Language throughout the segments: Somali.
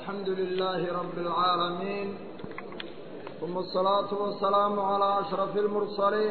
الحمد لله رب العالمين ثم الصلاة والسلام على أشرف المرسلين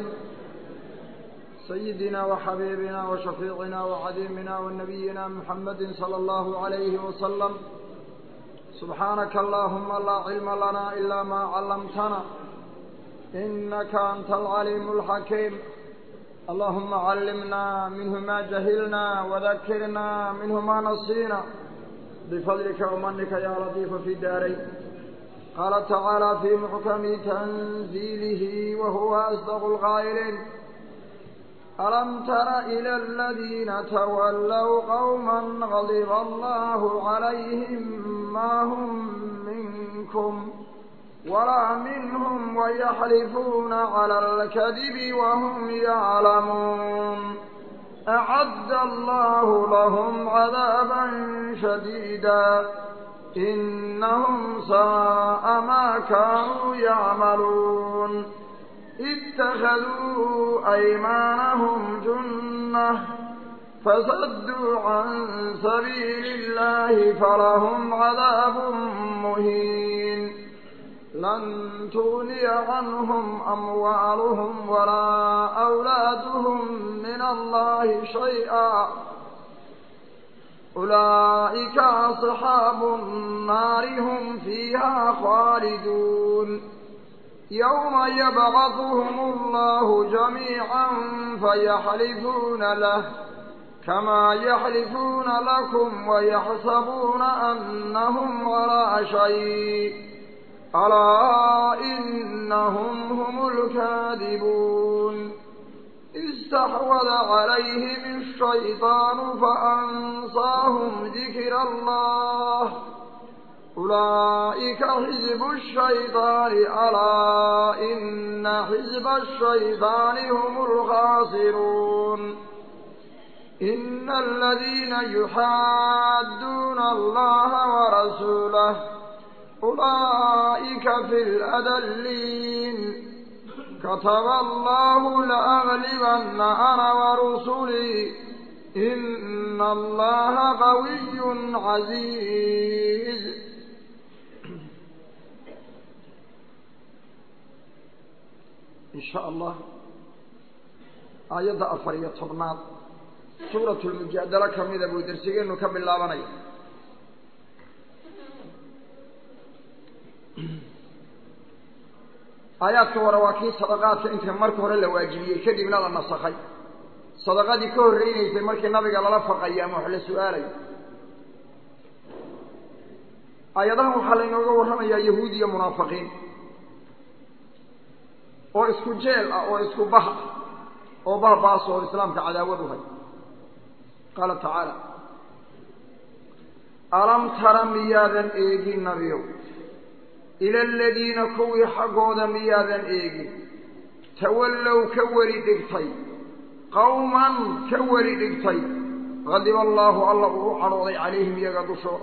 سيدنا وحبيبنا وشفيعنا وعديمنا ونبينا محمد صلى الله عليه وسلم سبحانك اللهم لا علم لنا إلا ما علمتنا إنك أنت العليم الحكيم اللهم علمنا منه ما جهلنا وذكرنا منه ما نصينا بفضلك ومنك يا لطيف في الدارين قال تعالى في محكم تنزيله وهو أصدق القائلين ألم تر إلى الذين تولوا قوما غضب الله عليهم ما هم منكم ولا منهم ويحلفون على الكذب وهم يعلمون أعد الله لهم عذابا شديدا إنهم ساء ما كانوا يعملون اتخذوا أيمانهم جنة فصدوا عن سبيل الله فلهم عذاب مهين لن تغني عنهم أموالهم ولا أولادهم من الله شيئا أولئك أصحاب النار هم فيها خالدون يوم يبعثهم الله جميعا فيحلفون له كما يحلفون لكم ويحسبون أنهم على شيء ألا إنهم هم الكاذبون استحوذ عليهم الشيطان فأنصاهم ذكر الله أولئك حزب الشيطان ألا إن حزب الشيطان هم الخاسرون إن الذين يحادون الله ورسوله أولئك في الأذلين كتب الله لأغلبن أنا ورسلي إن الله قوي عزيز إن شاء الله آيات أفرية طبنات سورة المجادلة كميدة بودرسيين نكمل لابنين aayaadka hore waa kii sadaqaadka inta marka hore la waajibiyey kadibna la nasakhay sadaqadii ka horreynaysay markii nabiga lala faqayo ama wax la su-aalayo aayadahan waxaa laynooga warramayaa yahuud iyo munaafiqiin oo isku jeel ah oo isku bah ah oo bahbaas oo islaamka cadaawad u hay qaala tacaala alam tara miyaadan eegin nabiyow ila aladiina kuwii xaggooda miyaadan eegin tawallow ka weli dhigtay qawman ka weli dhigtay qadiba allaahu alla uu u cadhooday calayhim iyaga dushooda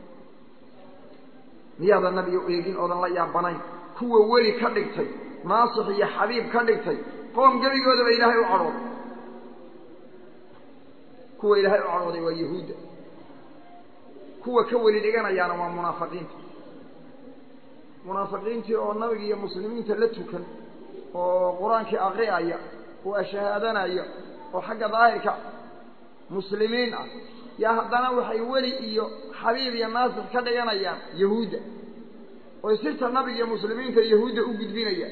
miyaadan nabiyo eegin oodan la yaabanayn kuwa weli ka dhigtay naasix iyo xabiib ka dhigtay qoom gebigoodaba ilaahay u cadhooday kuwa ilaahay u cadhooday waa yahuudda kuwa ka weli dhiganayaana waa munaafiqiinta munaafiqiintii oo nabiga iyo muslimiinta la tukan oo qur-aankii aqri'aya oo ashahaadanaya oo xagga daahirka muslimiin ah yaa haddana waxay weli iyo xabiib iyo naasix ka dhiganayaan yahuudda oy sirta nabiga iyo muslimiinta yahuudda u gudbinayaan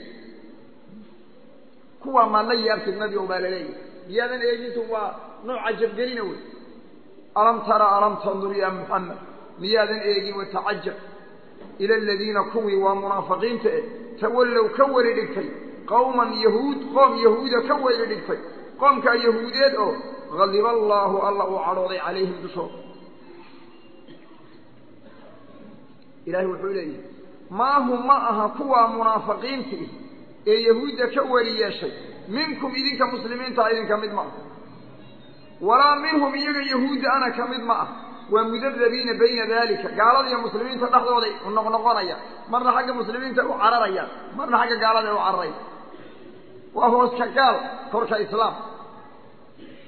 kuwaa maad la yaabtid nabi o baa laleeyahay miyaadan eegintu waa nooca jabgelina wey alam tara alam tandur ya muxamed miyaadan eegin watacajab ila aladiina kuwii waa munaafiqiinta eh tawallow ka weli dhigtay qowman yahuud qoom yahuuda ka weli dhigtay qoomkaa yahuudeed oo hadiba allaahu alla uu cadhooday calayhim dushooda ilaahay wuxuu leeyahay maahu ma aha kuwaa munaafiqiintii ee yahuudda ka weli yeeshay minkum idinka muslimiinta idinka mid ma ah walaa minhum iyaga yahuudda ana ka mid ma ah waa mudadabiina bayna dalika gaalada iyo muslimiinta dhexdooday noqnoqonayaan marna xagga muslimiinta u cararayaan marna xagga gaalada u cararaya waa hooska gaal korka islaam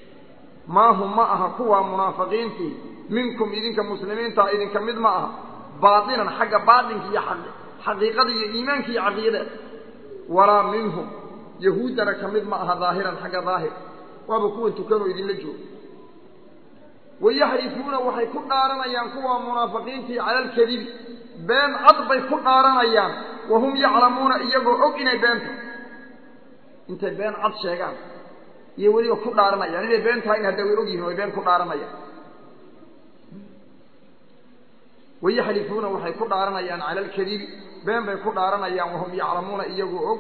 maahum ma aha kuwa munaafiqiintii minkum idinka muslimiinta idinka mid ma aha baatinan xagga baatinka iyo xaqiiqada iyo iimaanka iyo caqiidada walaa minhum yahuuddana ka mid ma aha daahiran xagga daahir waaba kuwan tukanoo idinla jooga wayaxlifuuna waxay ku dhaaranayaan kuwa munaafiqiintii cala alkadibi been cad bay ku dhaaranayaan wahum yaclamuuna iyagoo og inay beenta intay been cad sheegaan iyo weliba ku dhaaranayaan inay been tahay in hadda way og yihin way been ku dhaaranayaan wayaxlifuuna waxay ku dhaaranayaan cala alkadibi been bay ku dhaaranayaan wahum yaclamuuna iyagoo og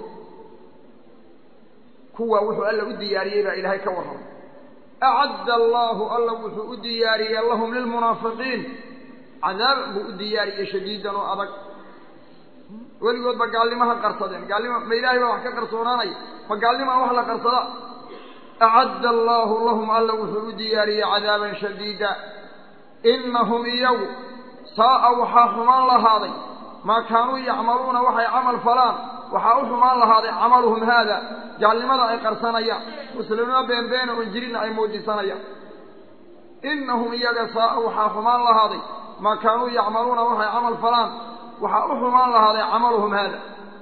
kuwa wuxuu alla u diyaariyey baa ilaahay ka warramay acadda allaahu alla wuxuu u diyaariyey lahum lilmunaafiqiin cadaab buu u diyaariyey shadiidan oo adag weligoodba gaalnimaha qarsadeen gaalnima ma ilaahay baa wax ka qarsoonaanaya ma gaalnimaa wax la qarsada acadda allaahu lahum alla wuxuu u diyaariyey cadaaban shadiida inahum iyagu saa'a waxaa xumaan lahaaday maa kaanuu yacmaluuna waxay camal falaan waxaa u xumaan lahaaday camaluhum haada gaalnimada ay qarsanayaan muslimnimo beenbeena oon jirinna ay muujisanayaan inahum iyaga saa'a waxaa xumaan lahaaday maa kaanuu yacmaluuna waxay camal falaan waxaa u xumaan lahaaday camaluhum haada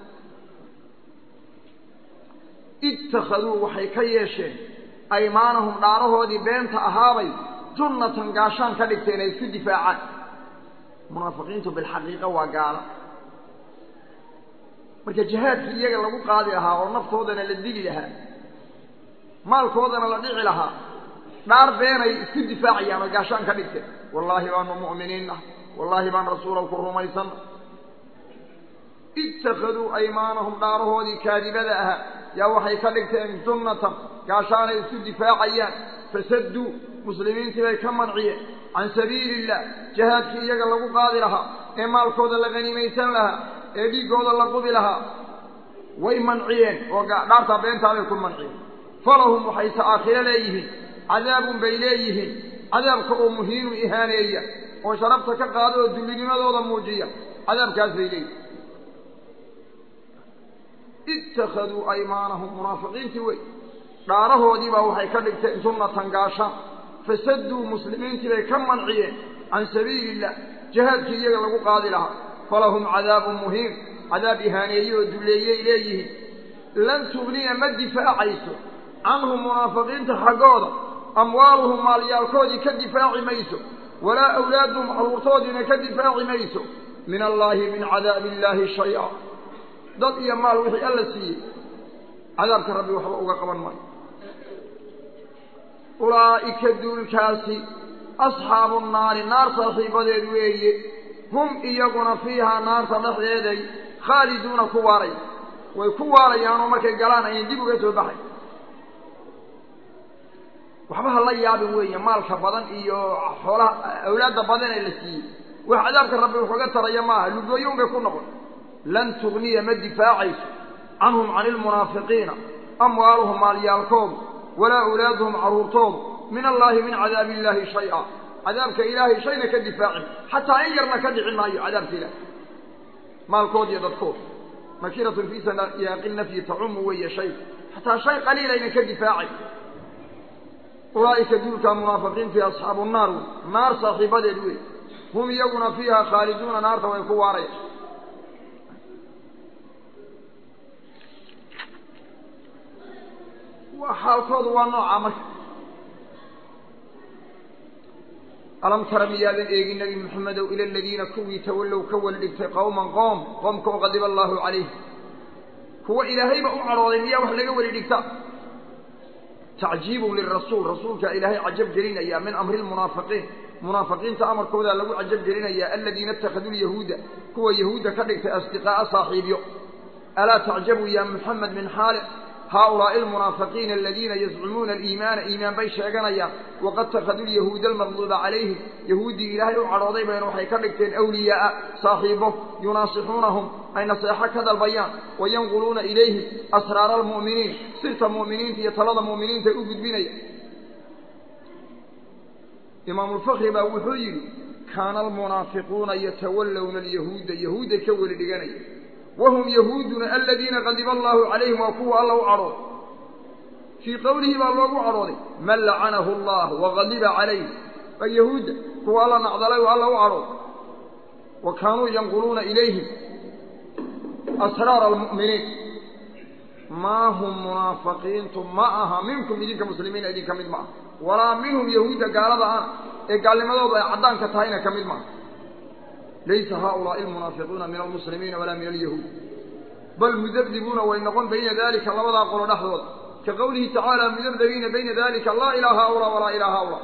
ittakhaduu waxay ka yeesheen aymaanahum dhaarahoodii beenta ahaabay junnatan gaashaan ka dhigteen ay isku difaacaan munaafiqiintu bilxaqiiqa waa gaala marka jihaadkii iyaga lagu qaadi lahaa oo naftoodana la dili lahaa maalkoodana la dhici lahaa dhaar beenay isku difaacayaan oo gaashaan ka dhigteen wallaahi baanu mu'miniinna wallaahi baan rasuulow ku rumaysanna ittakhaduu aymaanahum dhaarahoodii kaadibada ahaa yaa waxay ka dhigteen junnatan gaashaanay isku difaacayaan fasadduu muslimiintii bay ka manciyeen can sabiili illah jihaadkii iyaga lagu qaadi lahaa ee maalkooda la haniimaysan lahaa ee dhiiggooda la qubi lahaa way manciyeen oo dhaartaa beentaabay ku manciyeen falahum waxayse aakhiro leeyihiin cadaabun bay leeyihiin cadaabka oo muhiinu ihaaneeya oo sharafta ka qaada oo dullinimadooda muujiya cadaabkaas bay leeyihiin ittakhaduu aymaanahum munaafiqiintii wey dhaarahoodiibaa waxay ka dhigteen sunnatan gaashaan fasadduu muslimiintii bay ka manciyeen can sabiili illah jihaadkii iyaga lagu qaadi lahaa falahum cadaabun muhiim cadaab ihaaneeye oo dulleeyey leeyihiin lan tugniya ma difaacayso canhum munaafiqiinta xaggooda amwaaluhum maalyaalkoodii ka difaaci mayso walaa awlaaduhum carruurtoodiina ka difaaci mayso min allaahi min cadaabi illaahi shay-a dad iyo maal wixii alla siiyey cadaabka rabbi waxba uga qaban maayo ulaa'ika duulkaasi asxaabu nnaari naar saaxiibadeed weeye hum iyaguna fiihaa naarta dhexdeeday khaaliduuna ku waaraya way ku waarayaanoo markay galaan ayay dib uga soo baxay waxba ha la yaabin weeye maalka badan iyo xoolaha awlaadda badan ee la siiyey wax cadaabka rabbi waxuga taraya maaha lugooyoun bay ku noqon lan tugniya ma difaacayso canhum cani ilmunaafiqiina amwaaluhum maalyaalkoodu walaa awlaaduhum carruurtoodu min allaahi min cadaabi illaahi shay-a cadaabka ilaahay shayna ka difaacin xataa in yarna ka dhicin maayo cadaabka ilaahay maalkood iyo dadkood nakiratun fii siyaaqi nafyi tacumu weeye shay xataa shay qaliilayna ka difaacay ulaa'ika duulka munaafiqiintii asxaabu naar wey naar saaxiibadeed wey hum iyaguna fiiha khaaliduuna naarta way ku waaraya xaalkoodu waa nooca marka alam tara miyaadan eegin nebi maxamedow ila aladiina kuwii tawallow ka wal dhigtay qowman qoom qoomka oo qadiba allaahu calayh kuwa ilaahayba u cadhooday miyaa wax laga weli dhigta tacjiibun lirasuul rasuulkaa ilaahay cajab gelinaya min amri lmunaafiqiin munaafiqiinta amarkoodaa lagu cajab gelinaya aladiina ittakhaduu lyahuuda kuwa yahuudda ka dhigtay asdiqaa'a saaxiibyo alaa tacjabuu ya muxamed min xaali haaulaa'i almunaafiqiina aladiina yazcumuuna aliimaana iimaan bay sheeganayaan waqad takhaduu lyahuuda almaqduuba calayhim yahuuddii ilaahay u cadhooday bayna waxay ka dhigteen awliyaa'a saaxiibo yunaasixuunahum ay naseexo ka dalbayaan wayanquluuna ilayhim asraara almu'miniin sirta mu'miniinta iyo talada mu'miniinta u gudbinaya imaamulfakri baa wuxuu yidhi kaana almunaafiquuna yatawallawna alyahuuda yahuudday ka weli dhiganaya wahum yahuuduna aladiina qadiba allaahu calayhim waa kuwa alla u cadhooday fii qowlihi baa loogu cadhooday man lacanahu allah waqadiba calayh waa yahuudda kuwa alla nacdalay oo alla u cadhooday wa kaanuu yanquluuna ilayhim asraara almu'miniin maa hum munaafiqiintu ma aha minkum idinka muslimiina idinka mid ma aha walaa minhum yahuudda gaalada ana ee gaalnimadoodu ay caddaanka tahayna ka mid maaha laysa haaulaai almunaafiquuna min almuslimiina walaa min alyahuud bal mudabdibuuna way noqon bayna dalika labadaa qolo dhexdooda ka qowlihi tacaala mudabdabiina bayna dalika laa ilaa haaulaa walaa ilaa haaulaa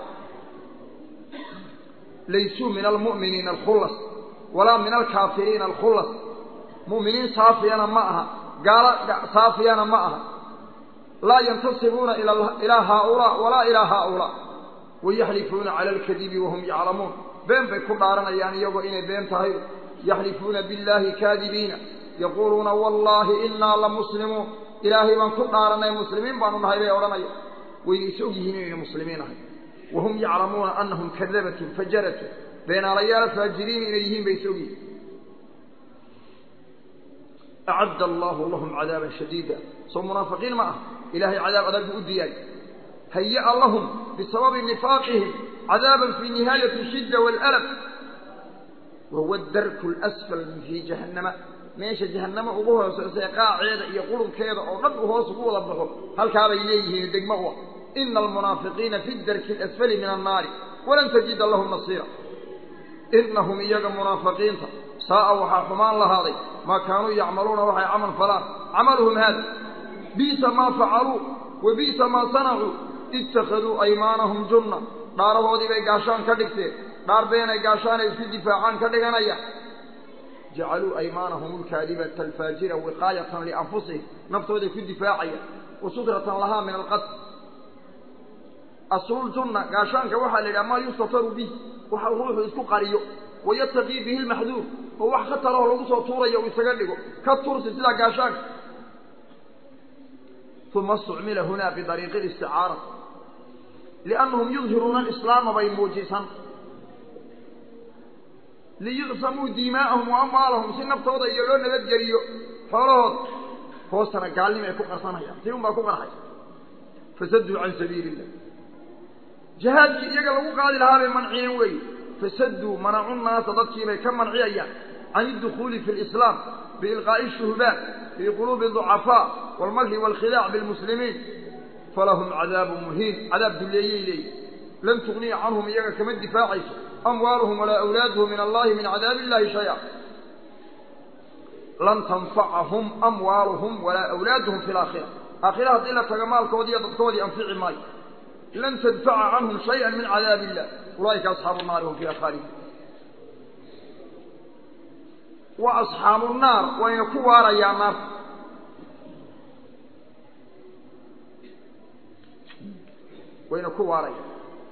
laysuu min almu'miniina alkhullas walaa min alkaafiriina alkhullas mu'miniin saafiyana ma aha gaalo saafiyana ma aha laa yantasibuuna ilaa haaulaa walaa ilaa haaulaa wayaxlifuuna cala alkadibi wahum yaclamuun been bay ku dhaaranayaan iyagoo inay been tahay yaxlifuuna biاllaahi kaadibiina yaquuluuna wallaahi inaa lamuslimuun ilaahay baan ku dhaaranay muslimiin baanu nahay bay odhanaya wayna is og yihiin inayna muslimiin ahay wahum yaclamuuna anahum kadabatun fajaratun beenaalayaala faajiriin inay yihiin bay is og yihiin acadda allahu lahum cadaaban shadiida soo munaafiqiin ma ah ilaahay cadaab adag buu u diyaay hayaa lahum bisababi nifaaqihim cadaaban fii nihaayati shidda waalأlab wahuwa darku اlasfal fii jahannama meesha jahannama ugu hooseysa ee qaaceeda iyo qurunkeeda oo dhan uu hoos ugu wada baxo halkaabay leeyihiin degmo u ah ina almunaafiqiina fi darki اlasfali min annaari walan tajida lahum nasiira inahum iyaga munaafiqiinta saa'a waxaa xumaan lahaaday maa kaanuu yacmaluuna waxay camal falaan camaluhum haada bi'sa maa facaluu wa bi'sa maa sanacuu ittakhaduu aymaanahum junna dhaarahoodii bay gaashaan ka dhigteen dhaar beenay gaashaanay isku difaacaan ka dhiganaya jacaluu aymaanahum alkaadibata alfaajira wiqaayatan lianfusihim naftooday ku difaacaya wa sutratan lahaa min alqatl asluljunna gaashaanka waxaa la yidhaha maa yustataru bih waxa ruuxu isku qariyo wayataqii bihi lmaxduur oo wax khataroo lagu soo tuurayo uu isaga dhigo ka tursi sidaa gaashaanka uma istucmila huna bidariiqi listicaara liannahum yudhiruuna alislaama bay muujisan liyucsamuu diimaa'ahum wa amwaalahum si naftooda iyo loo nabadgeliyo xoolahooda hoostana gaalnimo ay ku qarsanayaan si un baa ku qarxay fasaduu can sabiili illah jihaadkii iyaga lagu qaadi lahaa bay manciyeen weeye fasaduu manacu naasa dadkiibay ka manciyayaan can idukhuuli fi lislaam biilqaa'i shuhbaan fii quluubi ducafaa waalmakri waalkhidaac bilmuslimiin falahum cadaabu muhiin cadaab duleeyey leeyihi lan tugniya canhum iyaga kama difaacayso amwaaluhum walaa awlaaduhum min allahi min cadaabi illahi shaya lan tanfacahum amwaaluhum walaa awlaaduhum fi laakhira aakhira haddii la taga maalkoodii iyo dadkoodii anfici maayo lan tadfaca canhum shaya min cadaabi illah ulaa'ika asxaabu naari hum fiiha khaalidun wa asxaabu naar wayna ku waarayaa naarta wayna ku waaraya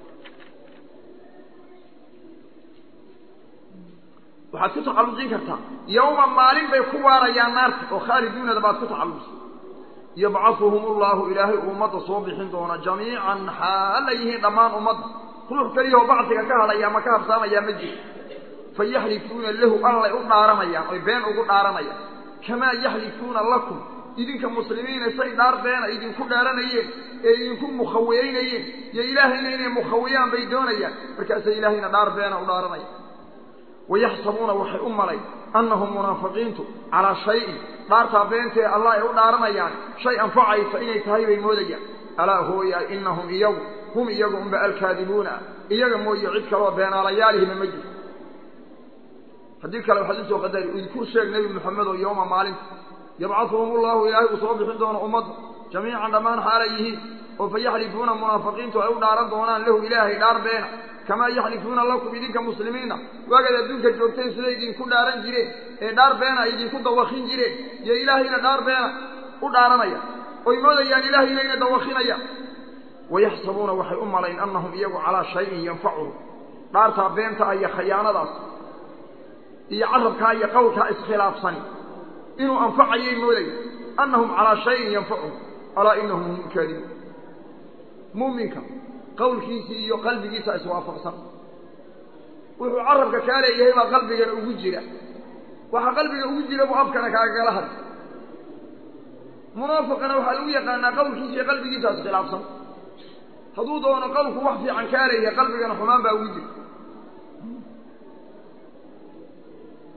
waxaad ku tacalluqin kartaa yowma maalin bay ku waarayaan naarta oo khaaliduunada baad ku tacalluqsa yabcahuhum ullahu ilaahay uu ummadda soo bixin doona jamiican xaala yihiin dhammaan ummadda ruux keliyahoo bacdiga ka hadhaya ama ka habsaamayaa ma jiro fayaxlifuuna lahu allay u dhaaranayaan oy been ugu dhaaranayaan kamaa yaxlifuuna lakum idinka muslimiina say dhaar beena idinku dhaaranayeen ee idinku mukhawiyeynayeen iyo ilaahayna inay mukhawiyaan bay doonayaan markaasay ilaahayna dhaar beena u dhaaranayaan wayaxsabuuna waxay u malay annahum munaafiqiintu calaa shayin dhaartaa beentee allah ay u dhaaranayaan shay anfacaysa inay tahay bay moodayaan alaa hooya inahum iyagu hum iyagu unba alkaadibuuna iyaga mooye cid kaloo beenaalayaalihima ma jirto haddii kale waxaad usoo qadari idinku sheeg nebi moxamed oo yooma maalinta yabcahuhum ullahu ilaahay uu soo bixin doono ummadda jamiican dhammaan xaalay yihiin oo fayaxlifuuna munaafiqiintu ay u dhaaran doonaan lahu ilaahay dhaar beena kamaa yaxlifuuna lakum idinka muslimiina waagaad adduunka joogteen siday idinku dhaaran jireen ee dhaar beena ay idinku dawakin jireen iyo ilaahayna dhaar beena u dhaaranaya oy moodayaan ilaahayna inay dawakinayaan wayaxsabuuna waxay u malayn annahum iyagu calaa shayin yanfacuhum dhaartaa beenta iyo khayaanadaas iyo carabkaa iyo qowlkaa iskhilaafsani inuu anfacayay moodaya annahum calaa shayin yanfacuhum alaa inahum hum kaadibuun muuminka qawlkiisii iyo qalbigiisa iswaafaqsan wuxuu carabka kaa leeyahay baa qalbigana ugu jira waxa qalbiga ugu jira buu afkana kaagala hadla munaafiqana waxaa lagu yaqaanaa qawlkiisa iyo qalbigiisa iskhilaafsan hadduu doono qowlku wax fiican kaa leeyahay qalbigana xumaan baa ugu jira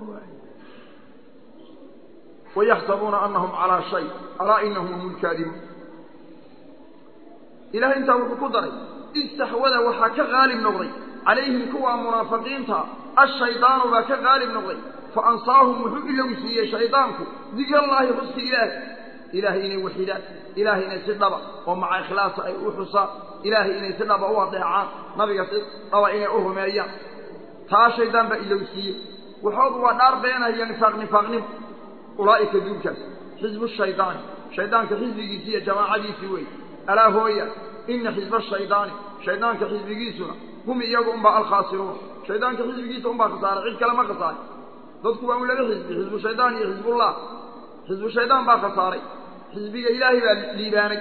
wayaxsabuuna anahum calaa shay alaa inahum hum lkaadibuun ilahay intaa wuxuu ku daray istaxwada waxaa ka qaalib noqday calayhim kuwa munaafiqiinta ashaydaanu baa ka qaalib noqday fa ansaahum wuxuu ilowsiiyey shaydaanku dikrallaahi xuska ilaahay ilaahay inay waxidaan ilaahay inay si dhaba oo maca ikhlaasa ay u xusaan ilaahay inay si dhaba u adeecaan nabiga si dhaba inay u rumeeyaan taa shaydaan baa ilowsiiyey waxoodu waa dhaar beenaya nifaaq nifaaqnimo ulaa'ika duulkaas xisbu shaydaani shaydaanka xisbigiisi iyo jamaacadiisii weeye alaa hooya ina xisba shaydaani shaydaanka xisbigiisuna hum iyagu unbaa alkhaasiruun shaydaanka xisbigiisa unbaa khasaaray cid kale ma khasaaray dadku waa un laba xisbi xisbu shaydaan iyo xisbullah xisbu shaydaan baa khasaaray xisbiga ilaahay baa liibaanay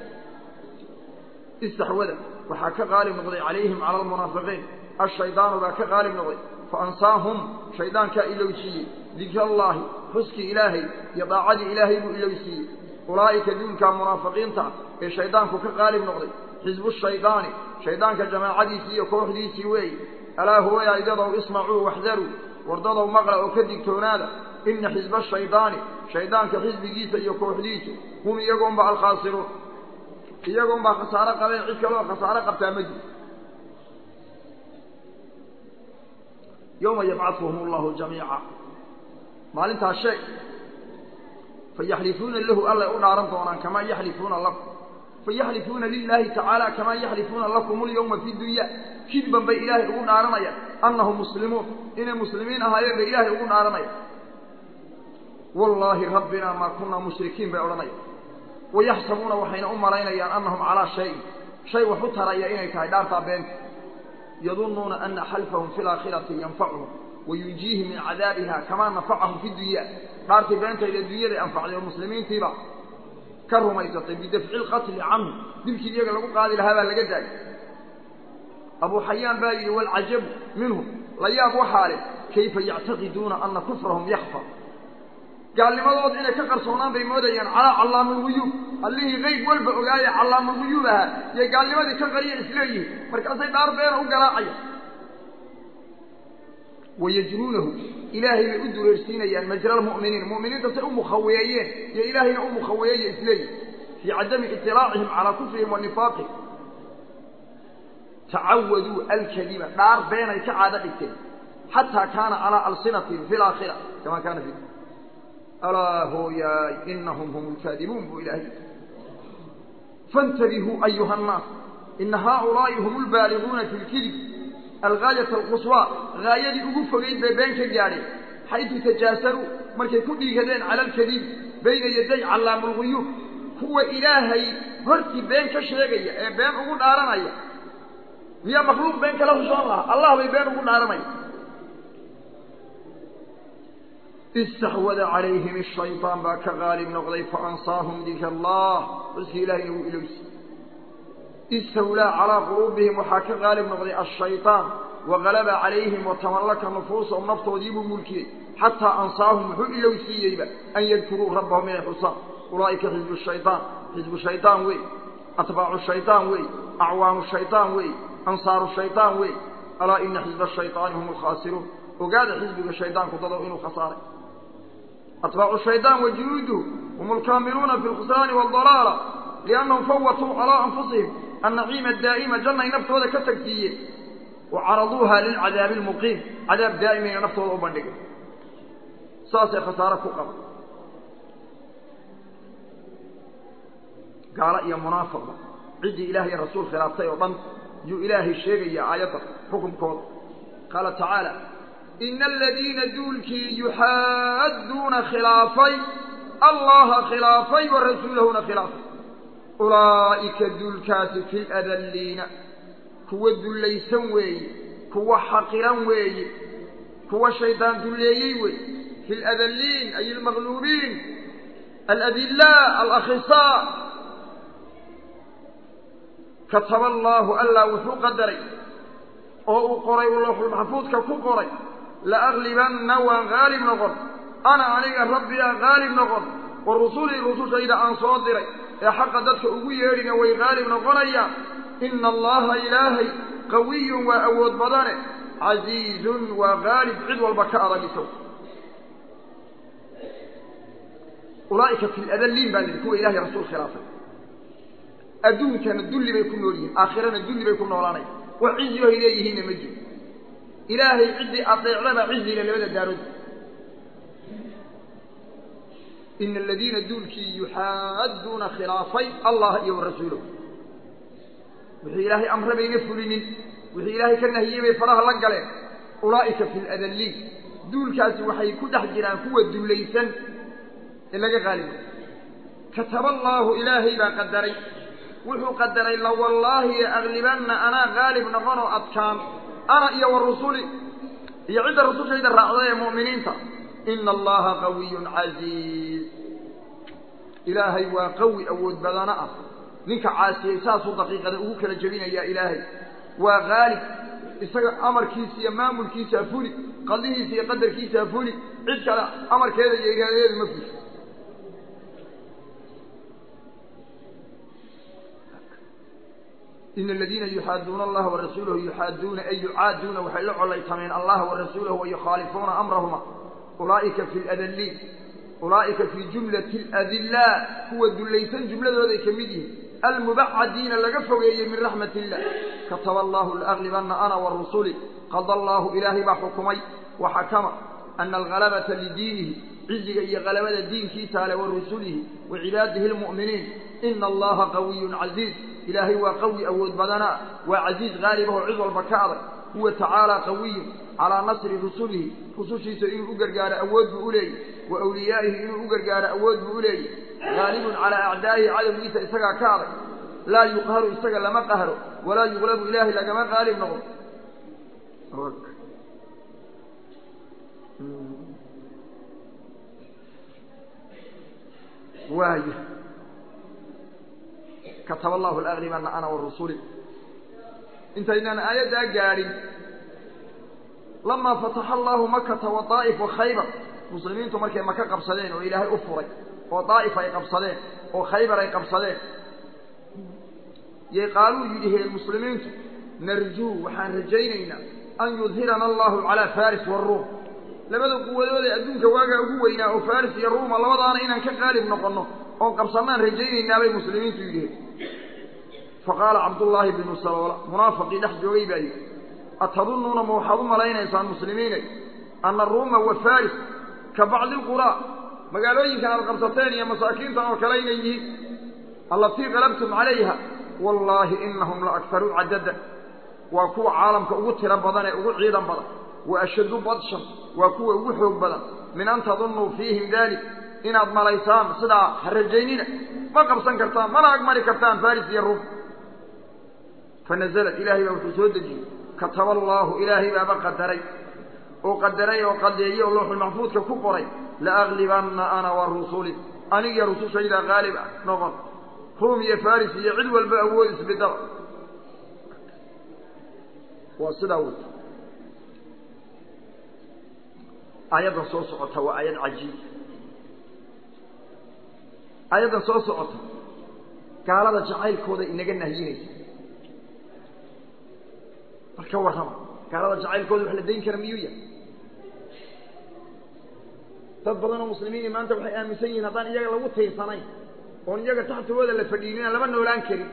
istaxwada waxaa ka qaalib noqday calayhim cala almunaafiqiin ashaydaanu baa ka qaalib noqday fa ansaahum shaydaankaa ilowsiiyey dikrallaahi xuskii ilaahay iyo daacadii ilaahay buu ilowsiiyey ulaa'ika duulkaa munaafiqiinta ee shaydaanku ka qaalib noqday xisbu shaydaani shaydaanka jamaacadiisii iyo kooxdiisii weeye alaa hooya idadow ismacuu waxdaruu wardadow maqla oo ka digtoonaada ina xisba shaydaani shaydaanka xisbigiisa iyo kooxdiisu hum iyagoonba alkhaasiruun iyagoonbaa khasaaro qabeen cid kaloo khasaaro qabtaa ma jiro yowma yabcaduhum allahu jamiica maalintaas sheeg fayaxlifuuna lahu allay u dhaaran doonaan kamaa yaxlifuuna lakum fayaxlifuuna lilaahi tacaala kamaa yaxlifuuna lakum alyawma fi dunya kidban bay ilaahay ugu dhaaranayaan annahum muslimuun inay muslimiin ahaayeen bay ilaahay ugu dhaaranayaan wallaahi rabbinaa maa kunaa mushrikiin bay odhanayaan wayaxsabuuna waxayna u malaynayaan annahum calaa shayin shay wax u taraya inay tahay dhaartaa beenta yadunnuuna ana xalfahum fi laakhirati yanfacuhum wayunjiihim min cadaabiha kamaa nafacahum fi dunya dhaartii beentayda adduunyaday anfacday oo muslimiintiiba ka rumaysatay bidafci lqatli canhu dilkii iyaga lagu qaadi lahaa baa laga daayay abuu xayaan baa yidhi waalcajabu minhum la yaab waxaa leh kayfa yactaqiduuna ana kufrahum yakfa gaalnimadooda inay ka qarsoonaan bay moodayaan calaa callaamulguyuub allihii qayb walba ogaaya callaamulguyuub ahaa yay gaalnimadii ka qariya isleeyihin markaasay dhaar beena u garaacaya wayajruunahu ilaahay bay u dureersiinayaan majra lmu'miniin mu'miniinta say u mukhaweeyeen iyo ilaahayna u mukhaweeyaya isleeyihin fii cadami iطilaacihim calaa kufrihim wa nifaaqihim tacawaduu alkadiba dhaar beenay ka caado dhigteen xataa kaana calaa alsinatihim fi laakhira kama kaana fi alaa hooyaay inahum hum lkaadibuun buu ilaahay faاntabihuu ayuha الnaas ina haaulaa'i hum lbaaliguuna fi lkidib algaayat alquswaa gaayadii ugu fogayd bay been ka gaadheen xaytu tajaasaruu markay ku dhiigadeen cala alkadiib bayna yaday callaamulguyuub kuwa ilaahay hortii been ka sheegaya ee been ugu dhaaranaya miyaa makhluuq been kala hushoon lahaa allah bay been ugu dhaaranaya istaxwada calayhim ashaytaan baa ka qaalib noqday faansaahum dikra allah xuskii ilahayna wuu ilowsi istawlaa calaa quluubihim waxaa ka qaalib noqday ashaytaan waqalaba calayhim watamallaka nufuusahum naftoodiibuu mulkiyey xataa ansaahum wuxuu ilowsiiyeyba an yadkuruu rabbahum inay xusaan ulaa'ika xisbu shaytaan xisbu shaydaan wey atbaacu shaydaan wey acwaanu shaydaan wey ansaaru shaydaan wey alaa ina xisba shayطaani hum alkhaasiruun ogaada xisbiga shaydaanku dadow inuu khasaaray atbaacu shaydaan wa junuuduhu hum alkaamiluuna fi lkhusraani waaldalaala liannahum fawatuu calaa anfusihim annaciima daa'ima jannay naftooda ka tagsiiyeen wa caraduuha lilcadaabi almuqiim cadaab daa'imayna naftooda u bandhigay saasay khasaare ku qaba gaalo iyo munaafiqba ciddii ilaah iyo rasuul khilaaftay oo dhan yuu ilaahay sheegayaa aayadda xukunkooda qaala tacaala ina aladiina duulkii yuxaadduuna khilaafay allaha khilaafay wa rasuulahuna khilaafay ulaa'ika duulkaasi fi ladalliina kuwa dullaysan weeye kuwa xaqiran weeye kuwa shaydaan dulleeyey weeye fi ladalliin ay almaqluubiin aladillaa alakhisaa kataba allaahu allah wuxuu qadaray oo uu qoray uu looxulmaxfuudka ku qoray laaglibanna waan haalib noqon ana aniga rabbiyaa haalib noqon wa rusulii rusushayda aan soo diray ee xaqa dadka ugu yeedhina way haalib noqonayaan ina allaha ilaahay qawiyun waa awood badane casiizun waa haalib cid walba ka adag isaw ulaa'ika fi ladalliin baa lihi kuwa ilahay rasuul khilaafay adduunkana dulli bay ku nool yihiin aakhirana dulli bay ku noolaanaya wax cizi ohay leeyihiinna ma jiro ilaahay ciddii adeecdaba cizile labada daarood ina aladiina duulkii yuxaadduuna khilaafay allah iyo warasuulahu wixii ilaahay amre bayna fulinin wixii ilaahay ka nahiyey bay faraha la galeen ulaa'ika fi ladalliin duulkaasi waxay ku dhex jiraan kuwa dullaysan ee laga qaalibo kataba allaahu ilaahay baa qadaray wuxuu qadaray lawallaahi aglibanna anaa qaalib noqonoo adkaan ana iyo wa rusuli iyo cidda rusushayda raacda ee mu'miniinta ina allaha qawiyun casiiz ilaahay waa qawi awood badana ah ninka caasiyey saasuu daqiiqada ugu kala jebinayaa ilaahay waa qaalib isaga amarkiisa iyo maamulkiisaa fuli qadihiisa iyo qadarkiisaa fuli cid kale amarkeeda iyo iraadadeedu ma fusho ina aladiina yuxaaduuna allaha warasuulahu yuxaaduuna ay yucaaduuna waxay la collaytameen allaha warasuulahu wa yukhaalifuuna amrahuma ulaa'ika fi ladalliin ulaa'ika fii jumlati aladillaa kuwa dullaysan jumladooday ka mid yihiin almubacadiina laga fogeeyey min raxmat illah kataba allahu laaglibanna ana wa rusuli qada allaahu ilaahay baa xukumay wa xakama ana algalabata lidiinihi ciziga iyo galabada diinkiisa ale wa rusulihi wa cibaadihi lmu'miniin ina allaha qawiyun casiiz ilaahay waa qawi awood badanaa waa casiiz qaalibahoo cid walba ka adag huwa tacaala qawiyun calaa nasri rusulihi rusushiisa inuu u gargaaro awood buu u leeyay wa awliyaa'ihi inuu u gargaaro awood buu u leeyay haalibun calaa acdaa'ihi cadowgiisa isagaa ka adag laa yuqharu isaga lama qahro walaa yuqlabu ilaahay lagama qaalib noqdo waay kataba allahu laaglibanna ana wa rusuli intaynaan aayaddaa gaadhin lamaa fataxa allahu makata wa daa'if wa khaybar muslimiintu markay maka qabsadeen oo ilaahay u furay oo daa'if ay qabsadeen oo khaybar ay qabsadeen yay qaaluu yidhiheen muslimiintu narjuu waxaan rajaynaynaa an yudhirana allahu calaa faris waaruum labada quwadood ee adduunka waagaa ugu weynaa oo faris iyo ruuma labadaana inaan ka qaalib noqonno oon qabsannaan rajaynaynaa bay muslimiintu yidhiheen faqaala cabdullaahi binu saloola munaafaqii dhex joogay baa yidhi atadunnuuna ma waxaad u malaynaysaan muslimiinay anna ruuma wa faris ka bacdi lquraa magaalooyinkan aad qabsateen iyo masaakiintan oo kale inay yihiin allatii qalabtum calayha wallaahi inahum la akharuu cadadan waa kuwa caalamka ugu tiro badan ee ugu ciidan badan wa ashaddu badshan waa kuwa ugu xoog badan min an tadunnuu fiihim daalik inaad malaysaan sidaa ha rajaynina ma qabsan kartaan mana agmari kartaan faris iyo ruum fanazalat ilaahay baa wuxuu soo dejiyey kataba allaahu ilaahay baaba qadaray oo qadaray oo qadeeyey oo looxulmaxfuudka ku qoray laaglibanna ana wa rusuli anigiyo rusushaydaa qaalib ah noqon ruum iyo faris iyo cid walba awood isbidaba waa sidaa wey aayaddan soo socota waa aayad cajiib aayaddan soo socota gaalada jacaylkooda inaga nahyinaysa bal ka warrama gaalada jacaylkooda wax la dayn kara miyuu yahay dad badan oo muslimiini maanta waxay aaminsan yihiin haddaan iyaga lagu tiirsanayn oon iyaga taxtigooda la fadhiinin aan lama noolaan karin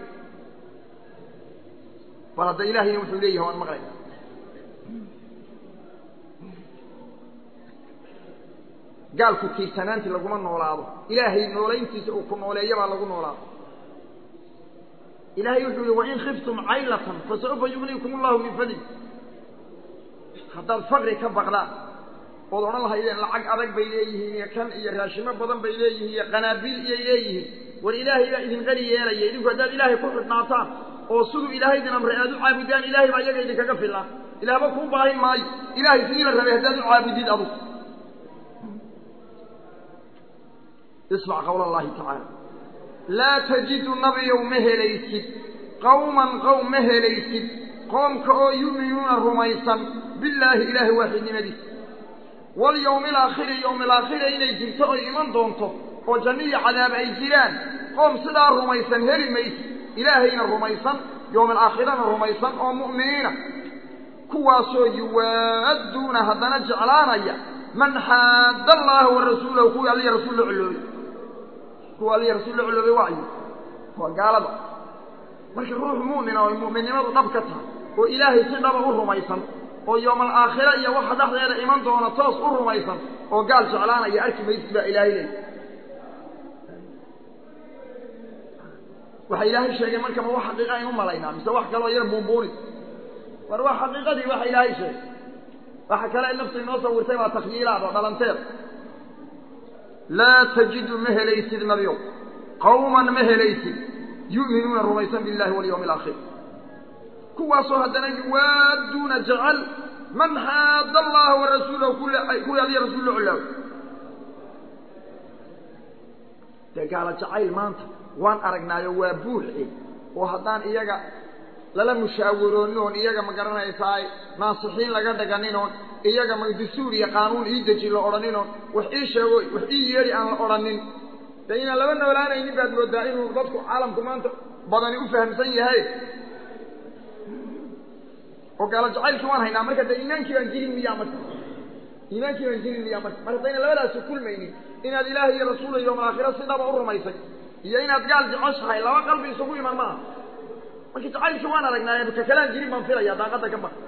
bal hadda ilaahayna wuxuu leeyahay waan maqlayna gaalku tiirsanaantii laguma noolaado ilaahay noolayntiisa uu ku nooleeyabaa lagu noolaado ilahay wuxuu yihi wain khiftum caylatan fasaufa yugniikum allahu min fadli haddaad faqri ka baqdaan ood odhan lahaydeen lacag adag bay leeyihiin iyo kan iyo raashimo badan bay leeyihiin iyo qanaabiil iyay leeyihiin war ilaahay baa idin qani yeelaya idinku haddaad ilaahay ku xidhnaataan oo siduu ilaahay idin amray aad u caabudaan ilahay baa iyaga idinkaga filaan ilaahba kuu baahin maayo ilaahay sidii la rabay haddaad u caabudid adug ismac qawla allahi tacaala laa tajidu nabiyow ma helaysid qawman qowm ma helaysid qoomka oo yu'minuuna rumaysan billaahi ilaahay waaxidnimadiisa walyowmi alaakhiri yowmi alaakhira inay jirto oy iman doonto oo janno iyo cadaab ay jiraan qoom sidaa rumaysan heli maysid ilaahayna rumaysan yowmi alaakhirana rumaysan oo mu'miniina kuwaasoo yuwaadduuna haddana jeclaanaya man xaadda allaaha wa rasuulahu kuwii alliya rasuul la coloobay kuwa aliya rasuul la coloobay waayo waa gaalada marka ruux mu'mina oo mu'minnimadu dhab ka tahay oo ilaahay si dhaba u rumaysan oo yoomal aakhira iyo waxa dhexdeeda iman doona toos u rumaysan oo gaal jeclaanaya arki maysid baa ilaahay leeyay waxa ilaahay sheegay marka ma wax xaqiiqa aynu malaynaa mise wax kaloo yar buunbuuni war waa xaqiiqadii waxa ilaahay sheegay waxa kale ay naftu inoo sawirtay waa takhyiilaad oo dhalanteed laa tajidu ma helaysid nabiow qawman ma helaysid yu'minuuna rumaysan billahi walyawmi alaakhir kuwaasoo haddana yuwaaduuna jecel man xaada allaha wa rasuulahu kuwii aliya rasuul la colaawo dee gaala jacayl maanta waan aragnaayo waa buuxe oo haddaan iyaga lala mushaawiroonin oon iyaga ma garanaysaay naasixiin laga dhaganin oon iyaga ma dastuur iyo qaanuun ii deji la odhanin oon wax ii sheego wax ii yeedhi aan la odhanin dee inaan laba noolaanaynin baad moodaa inuu dadku caalamku maanta badani u fahamsan yahay oo gaalo jacaylkii waan haynaa marka dee iimaankii baan jirin miyaa marka iimaankii baan jirin miyaa marka mar haddayna labadaasu kulmaynin inaad ilaahay iyo rasuula yowmal aakhira si dhaba u rumaysay iyo inaad gaal jeceshahay laba qalbi isugu iman maaha marka jacaylkii waan aragnaaye ka kalaan jirin baan filaya daaqadda ka bar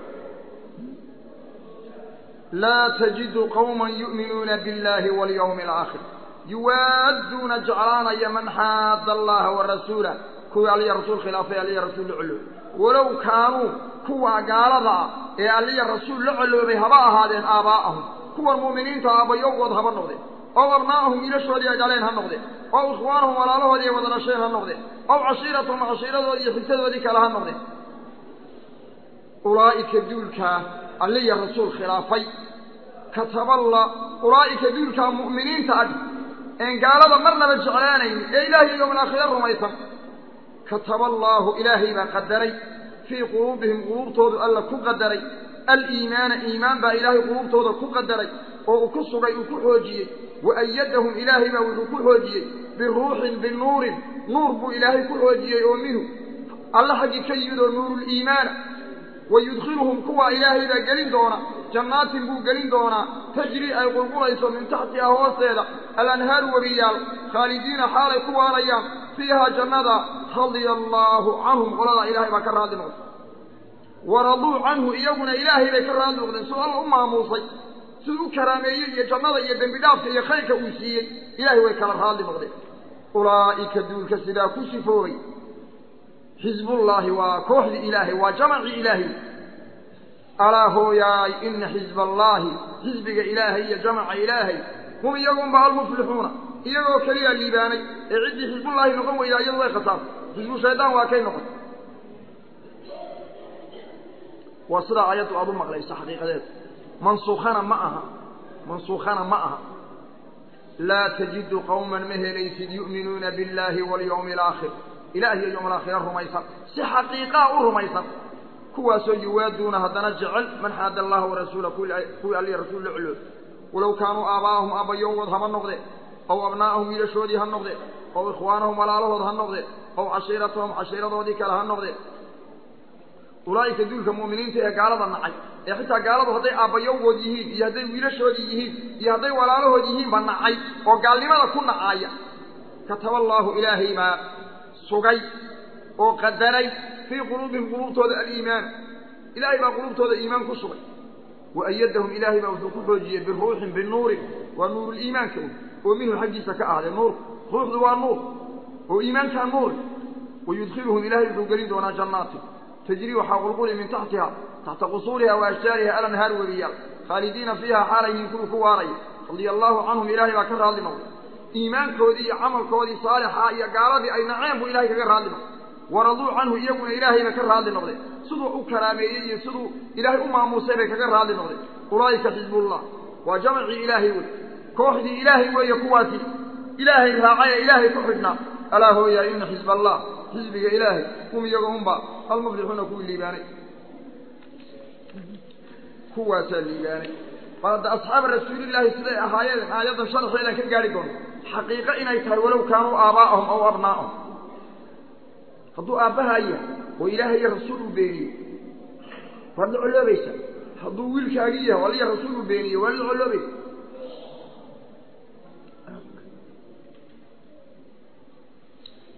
laa tajidu qawman yu'minuuna biاllahi walyawmi alaakhir yuwaaduuna jeclaanaya man xaada allaha wa rasuulah kuwii aliya rasuul khilaafay aliya rasuul la coloobay walow kaanuu kuwa gaalada ah ee aliya rasuul la coloobay haba ahaadeen aabaa'ahum kuwan mu'miniinta aabbayowgood haba noqdeen ow abnaa'ahum wiilashoodii ay dhaleen ha noqdeen ow ikhwaanahum walaalahoodii ay wada dhasheen ha noqdeen ow cashiiratahum cashiiradoodii iyo xigtadoodii kale ha noqdeen ulaa'ika duulkaa aliya rasuul khilaafay kataballa ulaa'ika duulkaa mu'miniinta ag een gaalada marnaba jeclaanaynin ee ilaahay yowmal aakhira rumaysan kataba allaahu ilaahay baa qadaray fii quluubihim quluubtoodu alla ku qadaray aliimaana iimaan baa ilaahay quluubtooda ku qadaray oo uu ku sugay uu ku xoojiyey wa ayadahum ilaahay baa wuxuu ku xoojiyey biruuxin binuurin nuur buu ilaahay ku xoojiyey oo minhu alla xaggii ka yimid oo nuuruliimaana wa yudkhiluhum kuwa ilaahay baa gelin doona jannaatin buu gelin doonaa tajrii ay qulqulayso min taxtiha hoosteeda alanhaaru webiyaal khaalidiina xaalay ku waarayaan fiihaa jannada radia allaahu canhum qoladaa ilaahay baa ka raadli noqday waraduu canhu iyaguna ilaahay bay ka raadli noqdeen siduu alla u maamuusay siduu u karaameeyey iyo jannada iyo dembi dhaafka iyo khayrka uu siiyey ilaahay way kala raadli noqdeen ulaa'ika duulka sidaa ku sifoobay xisbullaahi waa kooxdii ilaahay waa jamacii ilaahay alaa hooyaay ina xisba allaahi xisbiga ilaahay iyo jamaca ilaahay hum iyagunba almuflixuuna iyagoo keliyaa liibaanay ee ciddii xisbullaahi noqon weydaa iyadu way khasaartay xisbu shaydaan waa kay noqon waa sidaa ayaddu aada u maqlayso xaqiiqadeeda mansuukhana ma aha mansuukhana ma aha laa tajidu qawman ma helaysid yu'minuuna biاllaahi walyawmi alaakhir ilaah iyo yowm alaakhira rumaysan si xaqiiqaa u rumaysan kuwaasoo yuwaaduuna haddana jecel man xaada allaha warasuula kuwii alliya rasuul la coloob walow kaanuu aabaa'ahum aabbayowgood haba noqdeen ow abnaa'ahum wiilashoodii ha noqdeen ow ikhwaanahum walaalahood ha noqdeen ow cashiiratahum cashiiradoodii kale ha noqdeen ulaa'ika duulka mu'miniinta ee gaalada nacay ee xitaa gaaladu hadday aabbayowgood yihiin iyo hadday wiilashoodii yihiin iyo hadday walaalahood yihiinba nacay oo gaalnimada ku nacaaya kataba allaahu ilaahay baa sugay oo qadaray fii quluubihim quluubtooda aliimaan ilaahay baa quluubtooda iimaan ku sugay wa ayadahum ilaahay baa wuxuu ku xoojiyey biruuxin binuurin waa nuuruliimaanka oo minhu xaggiisa ka ahday nuurku ruuxdu waa nuur oo iimaankaa nuuri wayudkhiluhum ilaahay wuxuu gelin doonaa jannaatin tajrii waxaa qulquli min taxtiha taxta qusuuriha wa ashjaariha alanhaar webiyaal khaalidiina fiiha xaalayhiin kuwii ku waaraya radia allaahu canhum ilaahay baa ka raadli noqday iimaankoodii iyo camalkoodii saalixa iyo gaaladii ay naceen buu ilahay kaga raadli noqday waraduu canhu iyaguna ilaahayba ka raadli noqdeen siduu u karaameeyey iyo siduu ilaahay u maamuusay bay kaga raadli noqdeen ulaa'ika xisbullah waa jamacii ilaahay wey kooxdii ilaahay weeye kuwaasi ilaahay raacay ee ilaahay ku xidhnaa alaa hooyaa ina xisba allah xisbiga ilaahay hum iyaga unba almuflixuuna kuwii liibaanay kuwaasaa liibaanay bal hadda asxaaba rasuulillaahi siday ahaayeen aayaddan sharaxeedaan ka gaari doono xaqiiqo inay tahay walow kaanuu aabaa'ahum aw abnaa'ahum hadduu aabbahaa yahay oo ilaahay iyo rasuul uu beeniyo waad la coloobaysaa hadduu wiilkaagii yahay oo aliya rasuul uu beeniyo waad la coloobaysa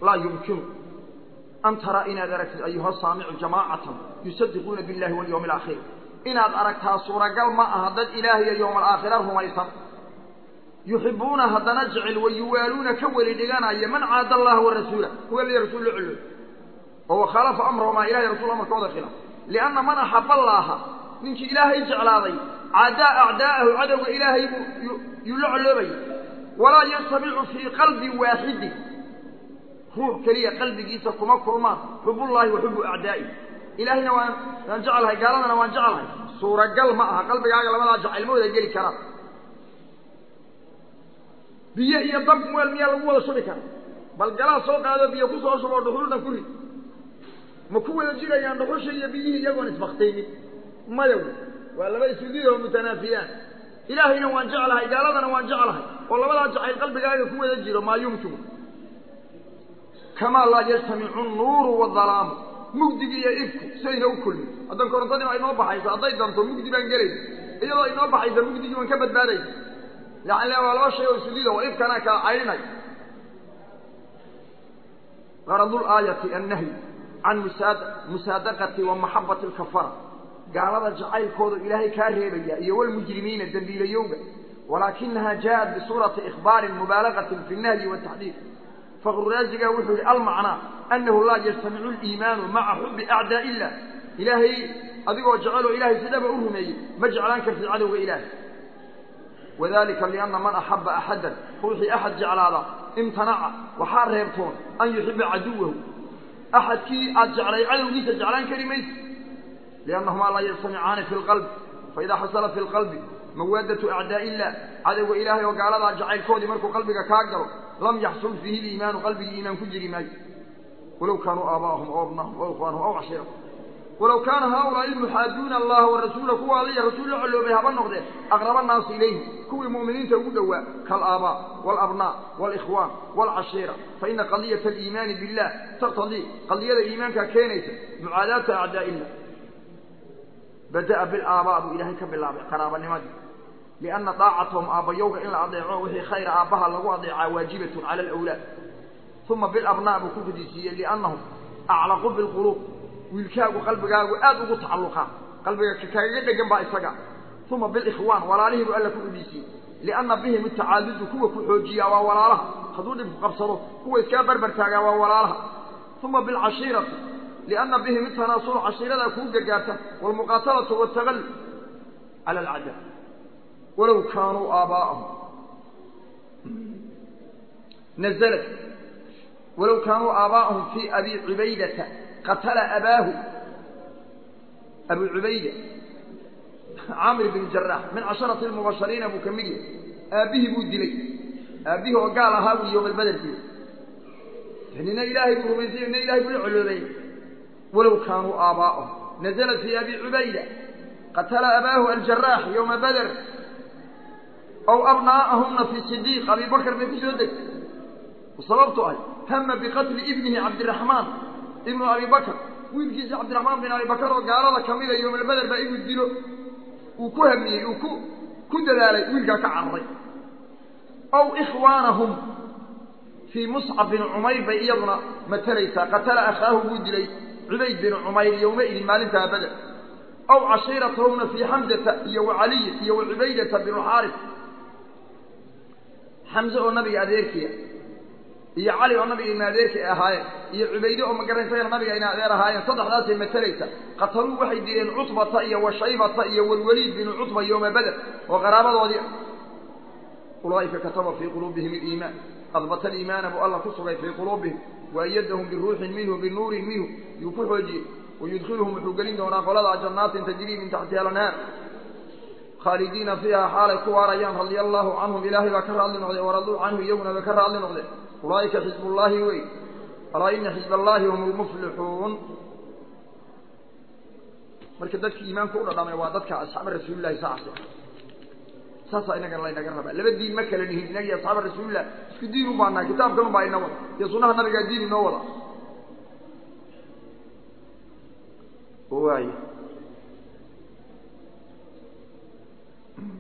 laa yumkinu an taraa inaad aragtid ayuha saamicu jamaacatan yusadiquuna biاllahi walyawmi alaakhir inaad aragtaa suuragal ma aha dad ilaah iyo yowma alaakhira rumaysan yuxibuuna haddana jecel wayuwaaluuna ka weli dhiganaya man caada allaha warasuula kuwa liya rasuul la celo oo wakhaalafa amrahumaa ilahay rasul amarkooda khilaaf lianna man axaba allaaha ninkii ilaahay jeclaaday cadaa acdaa'ahu cadowga ilaahay buu yuu la coloobaya walaa yastamicu fii qalbi waaxidin ruux keliya qalbigiisa kuma kulmaan xubullaahi wa xubu acdaa'i ilaahayna waan waan jeclahay gaaladana waan jeclahay suuragal ma aha qalbigaaga labadaa jacayl ma wada geli karaan biyo iyo dab weel miyaa lagu wada shubi kara bal galaa soo qaado biyo ku soo shuboo dhuxulna ku rid ma ku wada jirayaan dhuxusha iyo biyihii iyagoon isbaktaynin maya wey waa laba isudid oo mutanaafiyaan ilaahayna waan jeclahay gaaladana waan jeclahay oo labadaa jacayl qalbigaaga ku wada jiro maa yumkinu kamaa laa yajtamicu nuuru wadalaamu mugdigi iyo ifku sidayna u kulmin haddan korontadii baa inoo baxayso hadday danto mugdi baan gelayna iyadoo inoo baxaysa mugdigii waan ka badbaadayna yani waa laba shay oo isudid oo ifkana kala caydhinay garadu laayati annahyi can musaad musaadaqati wa maxabati alkafara gaalada jacaylkooda ilaahay kaa reebaya iyo walmujrimiina dembiilayowga walaakinaha jaaءat bisuurati ikhbaarin mubaalagatin fi nahyi wataxdiid faqruraaziga wuxuu yihi almacnaa anahu laa yajtamicu liimaanu maca xubi acdaa illah ilaahay adigoo jeceloo ilahay sidhaba u rumeeyey ma jeclaan kartid cadowga ilaahay wadalika lianna man axaba axadan ruuxii axad jeclaada imtanaca waxaa reebtoon an yuxiba caduwahu axadkii aad jeclay cadowgiisa jeclaan kari maysa liannahumaa laa yajtamicaani fi lqalbi faidaa xasala fi lqalbi mawaadatu acdaa'i illah cadowga ilaahay oo gaaladaa jacaylkoodii markuu qalbiga kaa galo lam yaxsul fiihi liimaanu qalbigii iimaan ku jiri maayo walow kaanuu aabaahum aw abnaahum aw ikhwaanahum aw cashiirahum walow kaana haaulaai almuxaaduuna allaha warasuula kuwa aliya rasuul la coloobay haba noqdeen aqraba naasi ilayhi kuwii mu'miniinta ugu dhowaa kaalaabaa waalabnaa waalikhwaan waalcashiira faina qadiyata aliimaani billah taqtadii qadiyada iimaanka keenaysa mucaadaata acdaa illah bada'a bilaabaa buu ilaahay ka bilaabay qaraabanimadii lianna daacatahum aabbayowga in la adeeco wixii khayra aabbaha lagu adeecaa waajibatun cala alawlaad uma bilabnaa buu ku fadisiiyey liannahum aclaqu bilquluub wiilkaagu qalbigaagu aad ugu tacalluqaa qalbiga kagaga dhegan baa isaga uma bilikhwaan walaalihii buu alla ku udhiisiiyey lianna bihim itacaadudu kuwa ku xoojiyaa waa walaalaha hadduu dhibku qabsado kuwa iskaa barbar taagaa waa walaalaha uma bilcashiirati lianna bihim itanaasulu cashiiradaa kuu gargaarta waalmuqaatalatu waaltagallub cala alcadaa walow kaanuu aabaa'ahum nazalat walow kaanuu aabaa'ahum fii abi cubaydata qatala abaahu abu cubayda caamir bn jaraax min casharati lmubashariina buu ka mid yahay aabbihii buu dilay aabbihii oo gaal ahaa buu yowma albeder dilay nina ilaahay buu rumaysay nina ilahay buu la coloobay walow kaanuu aabaa'ahum nazalat fii abi cubayda qatala abaahu aljaraax yowma bader aw abnaa'ahumna fii sidiiq abi bakr bay ku soo degtay sababtu ahy hama biqatli ibnihi cabdiraxmaan ibnu abi bakr wiilkiisa cabdiraxmaan bin abi bakr oo gaalada kamida yowmalbeder baa inuu dilo uu ku hamiyey uu ku ku dadaalay wiilkaa ka cararay aw ikhwaanahum fii muscab bin cumayr bay iyaduna matalaysaa qatala akhaahu buu dilay cubayd bin cumayr yowmaidin maalintaa beder aw cashiiratahumna fii xamzata iyo wa caliy iyo wa cubaydata binuxaaris xamze oo nabiga adeerkiya iyo cali oo nabiga ina adeerka ay ahaayeen iyo cubayde oo magaranaysa nabiga ina adeer ahaayeen saddexdaasay matalaysa qataluu waxay dileen cutbata iyo wa shaybata iyo walwaliid binu cutba yowma beder oo qaraabadoodii ulaa'ika kataba fii quluubihim aliimaan adbata aliimaana buu alla ku sugay fii quluubihim waayadahum biruuxin minhu binuurin minhu yuu ku xoojiyey wayudkhiluhum wuxuu gelin doonaa qoladaa jannaatin tajrii min taxtiha alanhaar khaalidiina fiiha xaalay ku waarayaan radia allaahu canhum ilaahay baa ka raadli noqday waraduu canhu iyaguna bay ka raadli noqdeen ulaaئika xizb اllahi wey alaa ina xizb اllahi hum اlmuflixuun marka dadki iimaanka u dhadhamay waa dadka asxaaba rasuulilahi saas saasaa inagana laynaga rabaa laba diin ma kala nihin inagi asxaaba rasuulilah isku diin u baanahay kitaabkan baa ina wada iyo sunaha nabigaa diin inoo wada waay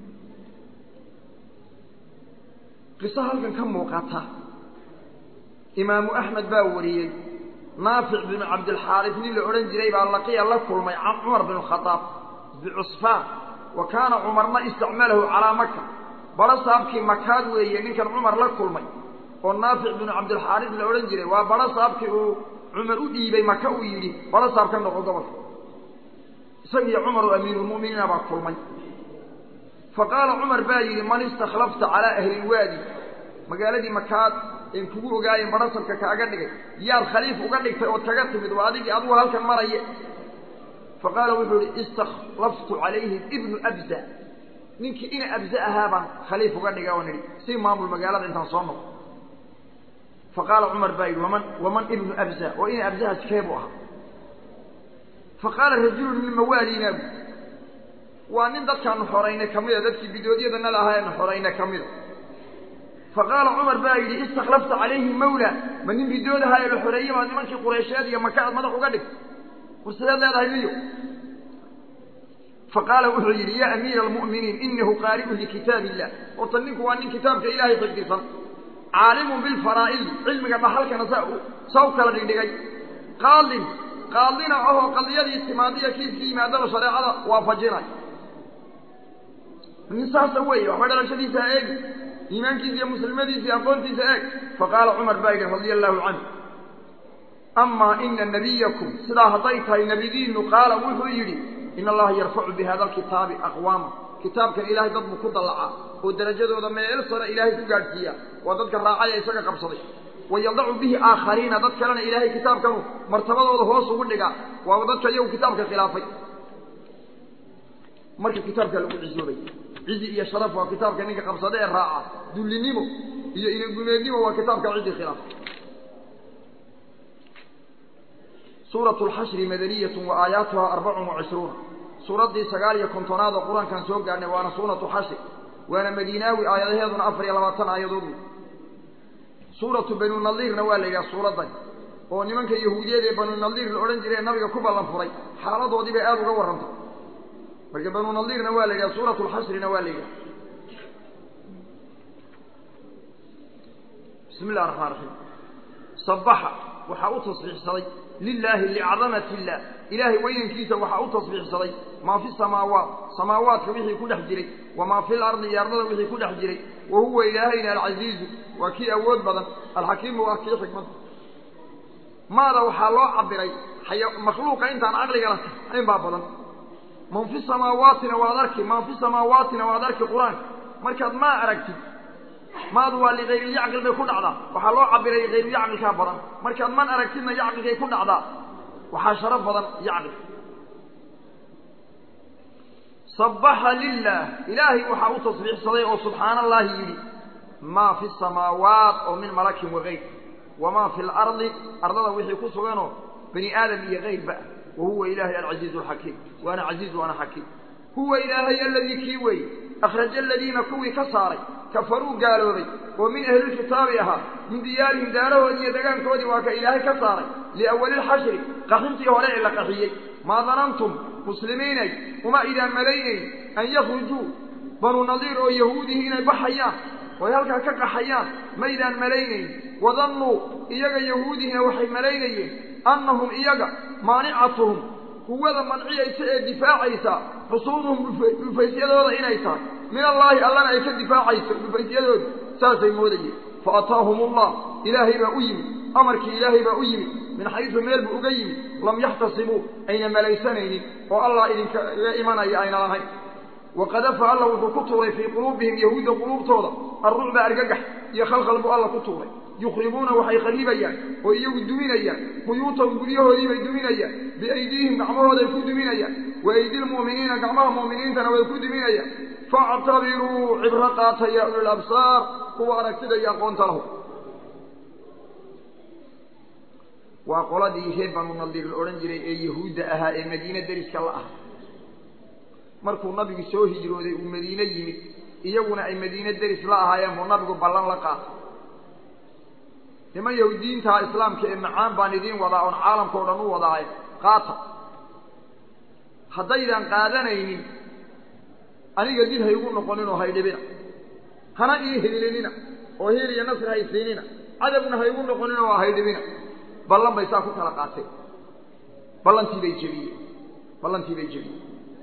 qiso halkan ka muuqata imaamu axmed baa wariyey naafic binu cabdilxaaris nin la odhan jiray baa laqiya la kulmay cumar binu khadaab bicusfaan wa kaana cumarna istacmalahu calaa maka badho saabkii makaad weeye ninkan cumar la kulmay oo naafic binu cabdilxaaris la odhan jiray waa badho saabkii uu cumar u dhiibay maka uu yidhi badho saab ka noqo gobolka isagiiyo cumar oo amiirulmu'miniina baa kulmay fa qaala cumar baa yidhi man istakhlafta calaa ahli lwaadi magaaladii makaad een kugu ogaayen badhasabka kaaga dhigay yaad khaliif uga dhigtay ood kaga timid waa adigii adugu halkan maraye fa qaala wuxuu ihi istakhlaftu calayhim ibnu abza ninkii ina abza ahaa baan khaliif uga dhiga oo nidhi si maamul magaalada intaan soo noqo fa qaala cumar baa yidhi waman waman ibnu abza oo ina abzahaas kee buu ahaa fa qaala rajulun min mawaalina bu waa nin dadkaanu xoraynay ka mida dadkii bidoodyadana la ahaa eenu xoraynay ka mida fa qaala cumar baa yidhi istakhlafta calayhi mawla ma nin bidoodahaa ee la xoreeyey maa nimankii qureysheed iyo maka aad madax uga dhig war sideed leedahay liyo fa qaala wuxuu yidhi yaa amiira almu'miniin inahu qaari'un likitaab illah horta ninku waa nin kitaabka ilaahay xifdisan caalimun bilfaraa'idi cilmiga dhaxalkana saa saa u kala dhigdhigay qaadin qaadina ahoo qadiyadii timaadiya kiiskii yimaadaba shareecada waafajinay nin saasa weeye waxba dhalashadiisa ha eegi iimaankiisa iyo muslimadiisa iyo aqoontiisa eeg faqaala cumar baa yidhi radia allahu canhu amaa ina nabiyakum sidaa hadday tahay nebidiinu qaala wuxuu yidhi in allaha yarfacu bi hada alkitaabi aqwaama kitaabkan ilaahay dad buu ku dallacaa oo derajadooda meel sare ilaahay ku gaadhsiiya waa dadka raacay ee isaga qabsaday wayadacu bihi aakhariina dad kalena ilaahay kitaabkanu martabadooda hoos ugu dhigaa waaba dadka iyagu kitaabka khilaafay marka kitaabkaa lagu cisoobay cizi iyo sharaf waa kitaabka ninka qabsada ee raaca dullinimo iyo inagumeednimo waa kitaabka cidii khilaafay suuratu lxashri madaniyatun wa aayaatuha arbacun wa cishruuna suuraddii sagaal iyo kontonaad oo qur-aankan soo gaadhnay waana suuratu xashri waana madiinaawi aayadaheeduna afar iyo labaatan aayadood suuratu banu nadiirna waa la yidhaha suuraddan oo nimanka yahuudiyeed ee banu nadiir la odhan jiray ee nabiga ku ballan furay xaaladoodii bay aada uga warrantay marka banu nadiirna waa la yidhaha suuratu lxashrina waa la yidhaha bismi illahi raxmaan raxiim sabaxa waxaa u tasbiixsaday lilaahi licadamati illah ilaahay weynankiisa waxaa u tasbiixsaday maa fi samaawaat samaawaadka wixii ku dhex jiray wamaa fi lardi iyo ardada wixii ku dhex jiray wa huwa ilaahayna alcasiizu waa kii awood badan alxakiimu waa kii xikmad maada waxaa loo cabiray makhluuqa intaan caqliga lahayn baa badan man fi samaawaatina waad arki man fi samaawaatina waad arki qur-aanka markaad maa aragtid maadu waa likayrilyacqil bay ku dhacdaa waxaa loo cabiray kayrulyacqilkaa badan markaad man aragtidna yacqilkay ku dhacdaa waxaa sharaf badan yacqil sabaxa lilah ilaahay waxaa u tasbiixsaday oo subxaana allahi yidhi maa fi samaawaat oo min malakin wakayr wamaa fi lardi ardada wixii ku suganoo bani aadam iyo kayrba wahuwa ilaahay alcasiizu alxakiim waana casiiz waana xakiim huwa ilaahay aladii kii weeye akhraja aladiina kuwii ka saaray kafaruu gaaloobay oo min ahlilkitaabi ahaa min diyaarihim daarahoodii iyo degaankoodii waa ka ilaahay ka saaray liawali lxashri qaxintii hore ee la qaxiyey maa danantum muslimiinay uma idaan malaynayn an yakhrujuu banu nadiir oo yahuudihii inay baxayaan oo ay halkaa ka qaxayaan maydaan malaynayn wadannuu iyaga yahuudihina waxay malaynayeen annahum iyaga maanicatuhum quwada manciyaysa ee difaacaysa xusuuduhum dhufaysyadooda inay tahay min allaahi allana ay ka difaacayso dhufaysyadooda saasay moodayeen fa ataahum ullah ilaahay baa u yimid amarkii ilaahay baa u yimid min xaysu meel buu uga yimid lam yaxtasibuu ayna malaysanaynin oo allah idinkaga imanaya ayna lahayn waqadafa alla wuxuu ku tuuray fii quluubihim yahuudda quluubtooda arrucba argagax iyo khalkhal buu alla ku tuuray yukhribuuna waxay kharibayaan oo iyagu duminayaan buyuutahum guryahoodii bay duminayaan biaydiihim gacmahooday ku duminayaan wa aydi lmu'miniina gacmaha mu'miniintana way ku duminayaan factabiruu cibro qaata ya ulil absaar kuwa aragtida iyo aqoonta lahu waa qoladii reer banu nadiir la odhan jiray ee yahuudda ahaa ee madiine deriska la ah markuu nabigu soo hijrooday uu madiine yimid iyaguna ay madiine deris la ahaayeen buu nabigu ballan la qaatay niman yahuudiyiintaha islaamka ee macaan baan idiin wadaa oon caalamka o dhan u wadaaye qaata haddaydan qaadanaynin aniga dil ha igu noqoninoo haydhibina hana ii hiilinina oo hiil iyo nasri haysiinina cadabna haygu noqonina waa haydhibina ballan bay saa ku kala qaateen ballantii bay jebiyeen ballantii bay jebiyeen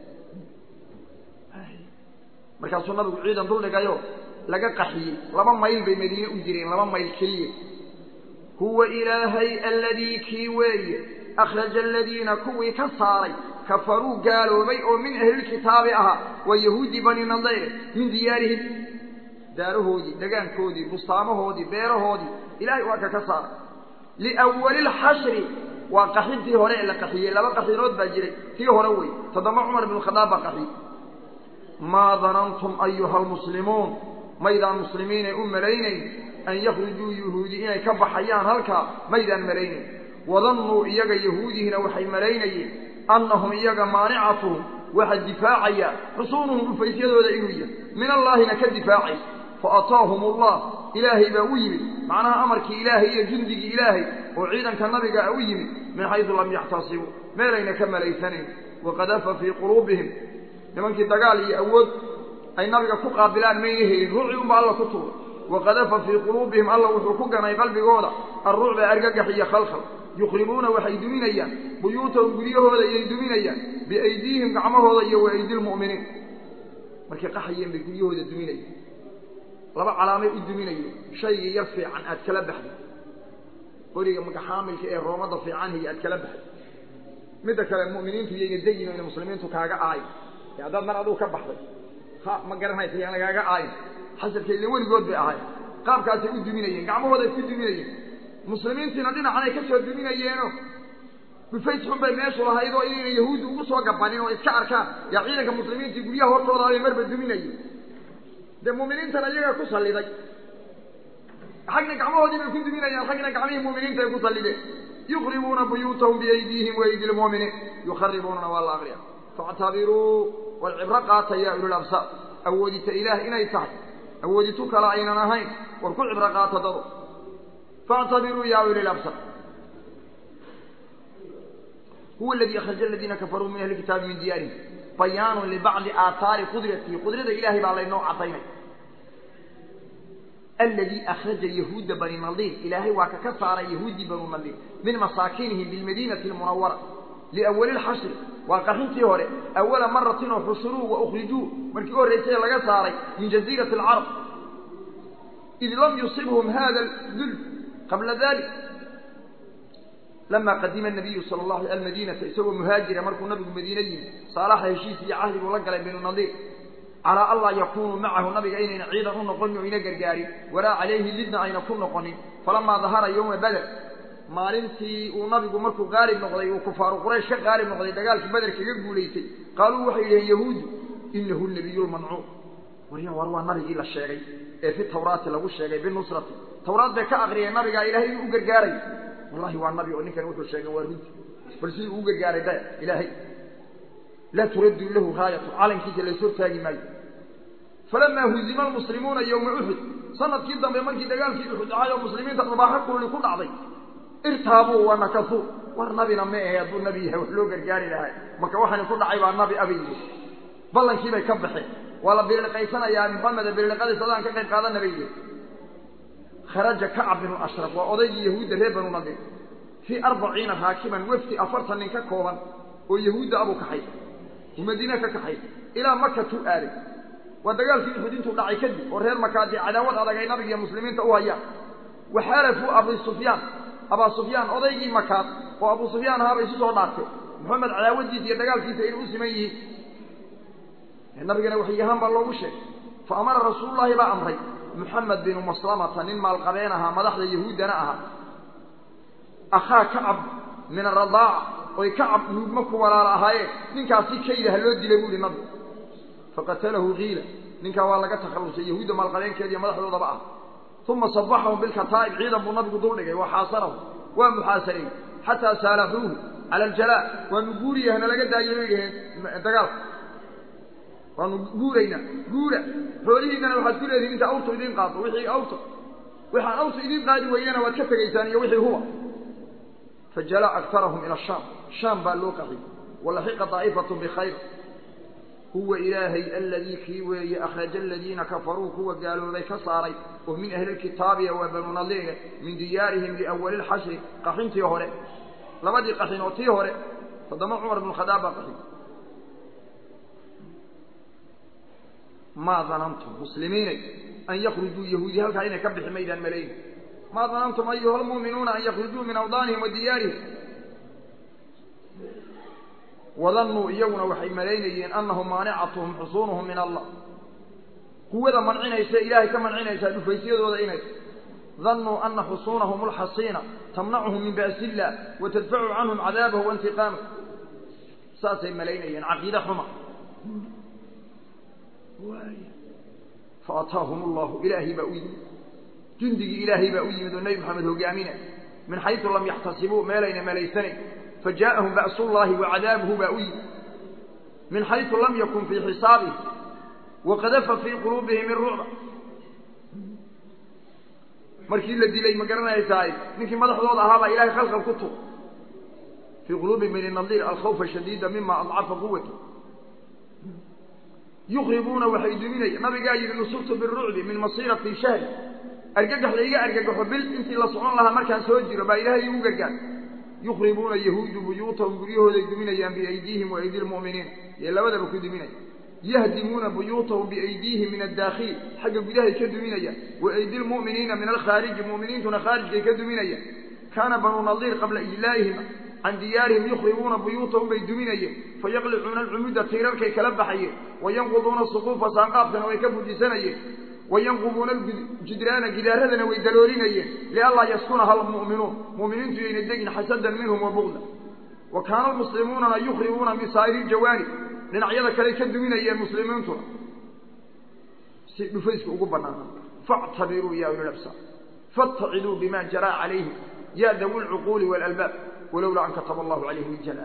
markaasuu nabigu ciidan duldhigayo laga qaxiyey laba mayl bay madiine u jireen laba mayl keliya huwa ilaahay aladii kii weeye akhraja aladiina kuwii ka saaray kafaruu gaaloobay oo min ahlilkitaabi ahaa waa yahuudi bani nadayre min diyaarihim daarahoodii dhagaankoodii bustaamahoodii beerahoodii ilahay waa ka ka saaray liwali lxashri waa qaxintii hore ee la qaxiyey laba qaxinood baa jiray tii hore wey toddoma cumar bn khadaab baa qaxiyey maa danantum ayuha almuslimuun maydaan muslimiinay u malaynayn an yakhrujuu yuhuudi inay ka baxayaan halkaa maydaan malaynayn wadannuu iyaga yahuudihina waxay malaynayeen annahum iyaga maanicatuhum waxa difaacaya xusuunuhum dhufaysyadooda inuu yahay min allaahina ka difaacay fa ataahum allah ilaahay baa u yimid macnaha amarkii ilaahay iyo jundigii ilaahay oo ciidanka nabiga u yimid min xaysu lam yaxtasibuu meelayna ka malaysanayn waqadafa fii quluubihim nimankii dagaal iyo awood ay nabiga ku qaabilaan mayna helin ruuci unba alla ku tuuray waqadafa fii quluubihim alla wuxuu ku ganay qalbigooda alrucba argagax iyo khalkhal yukhribuuna waxay duminayaan buyuutahum guryahooda iyay duminayaan biaydiihim gacmahooda iyo wa aydi lmu'miniin markay qaxayeen bay guryahooda duminayeen laba calaamay u duminayeen shaygii yar fiican aad kala baxday qoriga magaxaamilka ee roomada fiicanhiyo aad kala baxday midda kale mu'miniintu iyayna dayin ina muslimiintu kaaga aayin ee haddaad mar aduu ka baxday ha ma garanaysa yaan lagaaga aayin xasalka ile weligood bay ahayn qaabkaasay u duminayeen gacmahooday ku duminayeen muslimiintiina dhinacan ay ka soo duminayeeno dhufays xun bay meeshu lahayd oo inayna yahuuddi ugu soo gabanin oo iska arkaan yaa ciidanka muslimiintii guryaha hortooda bay marba duminayeen dee mu'miniintana iyagaa ku salliday xagna gacmahoodii bay ku duminayaan xagna gacmihii mu'miniinta ay ku sallideen yukhribuuna buyuutahum biaydiihim waaydi lmu'miniin yukharibuunana waa la aqriya factabiruu war cibro qaata yaa ulul absaar awoodita ilaah inay tahay awooditu kale aynan ahayn war ku cibro qaata dado factabiruu yaa ulil absaar huwa aladii akhraja aladiina kafaruu min ahli kitaabi min diyaarihim bayaanun libacdi aathaari qudratihi qudrada ilahay baa laynoo cadaynay aladii akhraja yahuuda bani nadiir ilaahay waa ka ka saaray yahuudii banu nadiir min masaakinihim bilmadiinati almunawara liawali lxashri waa qaxintii hore awala maratin oo xusuruu wa ukhrijuu markii u horraysay laga saaray min jaziirati alcarab id lam yusibhum hada dul qabla dalik lama qadima nabiyu sala allahu al almadiinata isagoo muhaajira markuu nabigu madiine yimi saalaxa heshiis iyo cahdi buu la galay binu nadiir calaa an laa yakunuu macahu nabiga inayna ciidan u noqonin oo ina gargaarin walaa calayhi lidna ayna ku noqonin falamaa dahara yowma bader maalintii uu nabigu markuu qaalib noqday uu kufaaru quraysh ka qaalib noqday dagaalkii beder kaga guulaystay qaaluu waxay yidhaheen yahuudu inahu nabiyu lmancuur warya war waa nabigii la sheegay ee fi tawraati lagu sheegay binusrati tawraad bay ka aqriyeen nabigaa ilahay inuu u gargaaray wallahi waa nabi oo ninkan wuxuu sheegay waa runti bal siduu ugu gargaaray da ilaahay laa turaddu lahu raayatu calankiisa lays hortaagi maayo falamaa huzima almuslimuuna yowma uxud sanadkii dambe markii dagaalkii uxud dhacay oo muslimiinta dhubaaxo kulli ku dhacday irtaabuu wa nakasuu war nabina ma ahe hadduu nabi yahay wax loo gargaari lahaa marka waxani ku dhacay baa nabi abayyi ballankii bay ka baxeen waa la biriliqaysanayaa maxameda biriliqadii sadaan ka qayb qaadana bay yihi kharaja kacab binu ashraf waa odaygii yahuudda reer banu nadir fii arbaciina raakiban wefdi afartan nin ka kooban oo yahuudda abuu kaxay uu madiine ka kaxay ilaa makatuu aaday waa dagaalkii uxud intuu dhacay kadib oo reer makaadii cadaawad adag ay nabiga iyo muslimiinta u hayaan waxaalafuu abi sufyaan abaa sufyaan odaygii makaad oo abuu sufyaan ahaabay isu soo dhaartee maxamed cadaawadiisa iyo dagaalkiisa inay u siman yihiin nabigana waxyahaan baa loogu sheegay fa amara rasuululahi baa amray muxamed binu maslamata nin maalqabeen ahaa madaxda yahuuddana ahaa akhaa kacab min aradaaca oy kacab nuugma ku walaala ahaayeen ninkaasi kayda ha loo dilay buu ihi nabigu faqatalahu kiila ninkaa waa laga takhallusay yahuudda maalqabeenkeediiyo madaxdoodaba ah uma sabaxahum bilkataa'ib ciidan buu nabigu duldhigay wa xaasarahu waa muxaasareeyey xataa saalaxuuhu cala aljalaa waanu guuriya hana laga daayay bay dhaheen dagaalka waanu guuraynaa guura xoolihiinana waxaad ku leedihin inta awrtu idiin qaado wixii awrta waxaan awrtu idiin qaadi weynana waad ka tegaysaan iyo wixii huwa fajalaa aktarahum ila shaam shaam baa loo qaxiyey walaxiqa daa'ifatun bikhayr huwa ilaahay aladii kii weeye akhraja aladiina kafaruu kuwa gaaloobay ka saaray oo min ahli lkitaabiya waa banu nadiire min diyaarihim liawali lxashri qaxintii hore labadii qaxin oo tii hore toddoma cumar bnu khadaab baa qaxin maa danantum muslimiinay an yakrujuu yahuudi halkaa inay ka bixi maydaan malayn maa danantum ayuha lmu'minuuna an yakrujuu min awdaanihim wa diyaarihim wadannuu iyaguna waxay malaynayeen annahum maanicatuhum xusuunuhum min allah quwada mancinaysa ilaahay ka mancinaysaa dhufaysyadooda inay dannuu ana xusuunahum alxasiina tamnacuhum min ba'si illah wa tadfacu canhum cadaabahu waintiqaamah saasay malaynayeen caqiide xuma faataahum allahu ilaahay baa u yimid jundigii ilaahay baa u yimid oo nebi maxamed hogaaminay min xaysu lam yaxtasibuu meelayna malaysanayn fajaءahum ba's اllahi wacadaabuhu baa u yimid min xayثu lam yakun fii xisaabihi waqadafa fii quluubihim irucba markii la dilay ma garanaysaay ninkii madaxdooda ahaa baa ilahay khalqal ku tur fii quluubi bani nadiir alkhawfa shadiida mima adcafa quwata yukribuuna waxay duminaya nabigaa yihi nusurtu birucbi min masirati shahri argagax layga argagaxo bil intii la socon lahaa markaan soo jiro baa ilaahay igu gargaar yukribuuna yahuudu buyuutahum guryahooday duminayaan biaydiihim waaydi lmu'miniin ee labadaba ku duminaya yahdimuuna buyuutahum biaydiihim min adaakhili xagga gudahay ka duminayaan waaydi lmu'miniina min alkhaariji mu'miniintuna khaarijkay ka duminayaan kaana banuu nadiir qabla ijlaa'ihim can diyaarihim yukhribuuna buyuutahum bay duminayeen fayaqlicuuna alcumuda tiirarkay kala baxayeen wayanquduuna suquufa saanqaafkana way ka fujisanayeen wayanqubuuna aljidraana gidaaradana way daloolinayeen lianlaa yaskunaha almu'minuun mu'miniintu yayna degin xasadan minhum wa bugda wa kaana almuslimuunana yukhribuuna min saa'iri ljawaanib dhinacyada kaley ka duminayeen muslimiintuna si dhufayska ugu banaana factabiruu ya uli labsaar faاtaciduu bima jaraa calayhim ya dawi lcuquuli waalalbaab walowlaa an kataba allahu calayhim iljalaal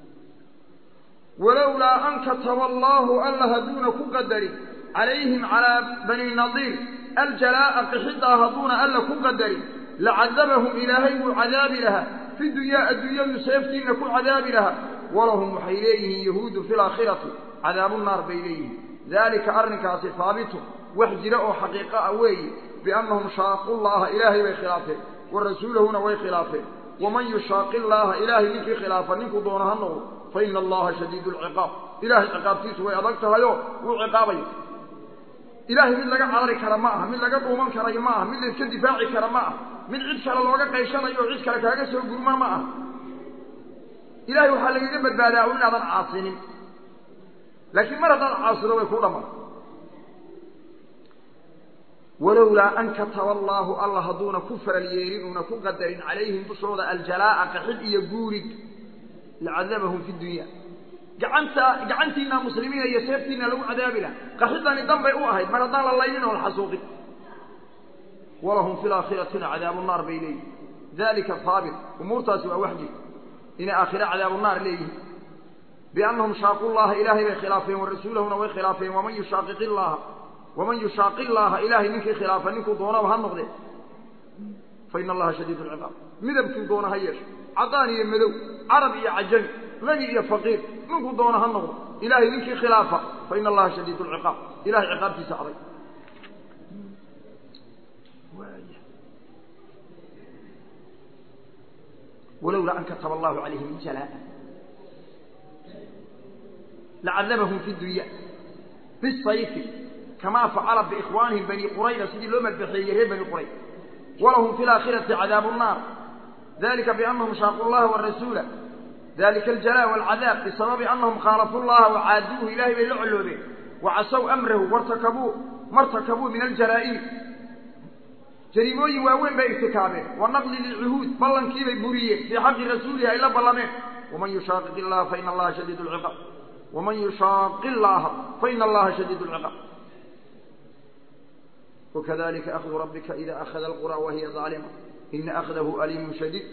walowlaa an kataba allahu alla hadduuna ku qadarin calayhim calaa bani nadiir aljalaa'a qixiddaa hadduuna alla ku qadarin lacadabahum ilaahay wuu cadaabi lahaa fi dunyaa adduunyadu seeftiinna ku cadaabi lahaa walahum waxay leeyihiin yahuudu fi laakhirati cadaabu naar bay leeyihiin daalika arrinkaasi haabitun wax jira oo xaqiiqo ah weeye biannahum shaaqu llaha ilaahay bay khilaafeen wa rasuulahuna way khilaafeen waman yushaaqi llaaha ilaahay ninkii khilaafa ninkuu doono ha noqdo fa ina allaha shadiidu lciqaab ilahay ciqaabtiisu way adag tahayoo wuu ciqaabaya ilaahay mid laga carari kara ma aha mid laga dhuuman karayo ma aha mid layska difaaci kara ma aha mid cid kale looga qayshanayo o cid kale kaaga soo gurma ma aha ilahay waxaa lagaga badbaadaa un inaadan caasinin laakiin mar haddaad caasido way kuu dhammaan walowlaa an kataba allaahu alla hadduuna ku faral yeelin uuna ku qadarin calayhim dushooda aljalaa'a qaxid iyo guurid lacadabahum fi dunya gacanta gacantiina muslimiina iyo seeftiina lagu cadaabi laha qaxidani dan bay u ahayd mar haddaan la laynin oo la xasuuqin walahum fi laakhiratina cadaabu naar bay leeyihin dalika haabit umuurtaasi waa wax jirta inay aakhira cadaabu naar leeyihiin biannahum shaaqu llaha ilaahay bay khilaafeen wa rasuulahuna way khilaafeen waman yushaaqiqi llaha waman yushaaqi llaaha ilaahay ninkii khilaafa ninkuu doonaba ha noqdee fa ina allaha shadiid lciqaab midabkuu doona ha yeesho cadaan iyo madow carab iyo cajami lagi iyo faqiir ninkuu doona ha noqdo ilaahay ninkii khilaafa fa ina allaha shadiid lciqaab ilahay ciqaabtiisa adag walowlaa an kataba allahu calayhim jalaa lacadabahum fi dunya bisayfi kama facala biikhwaanihim bani qurayda sidii loo madbaxeeyey reer bani qurayda walahum fi laakhirati cadaabu nnaar dalika biannahum shaaquu llaha warasuula dalika aljalaa walcadaab bisababi annahum khaalafuu llaha wacaaduuhu ilahay bay la colloobeen wacasow amrahu wartakabuu martakabuu min aljaraa'iim jariimooyin waaweyn bay irtikaabeen wa naqli lilcuhuud ballankiibay buriyeen fii xaqi rasuulihi ay la ballameen waman yushaaqiq illaha faina allaha shadiid lciqaab waman yushaaqi llaha faina allaha shadiid lciqaab وkذلika أخذ رabka إida أخذ القرى وhiy ظاalمة إna أخذhu أliim شhdيid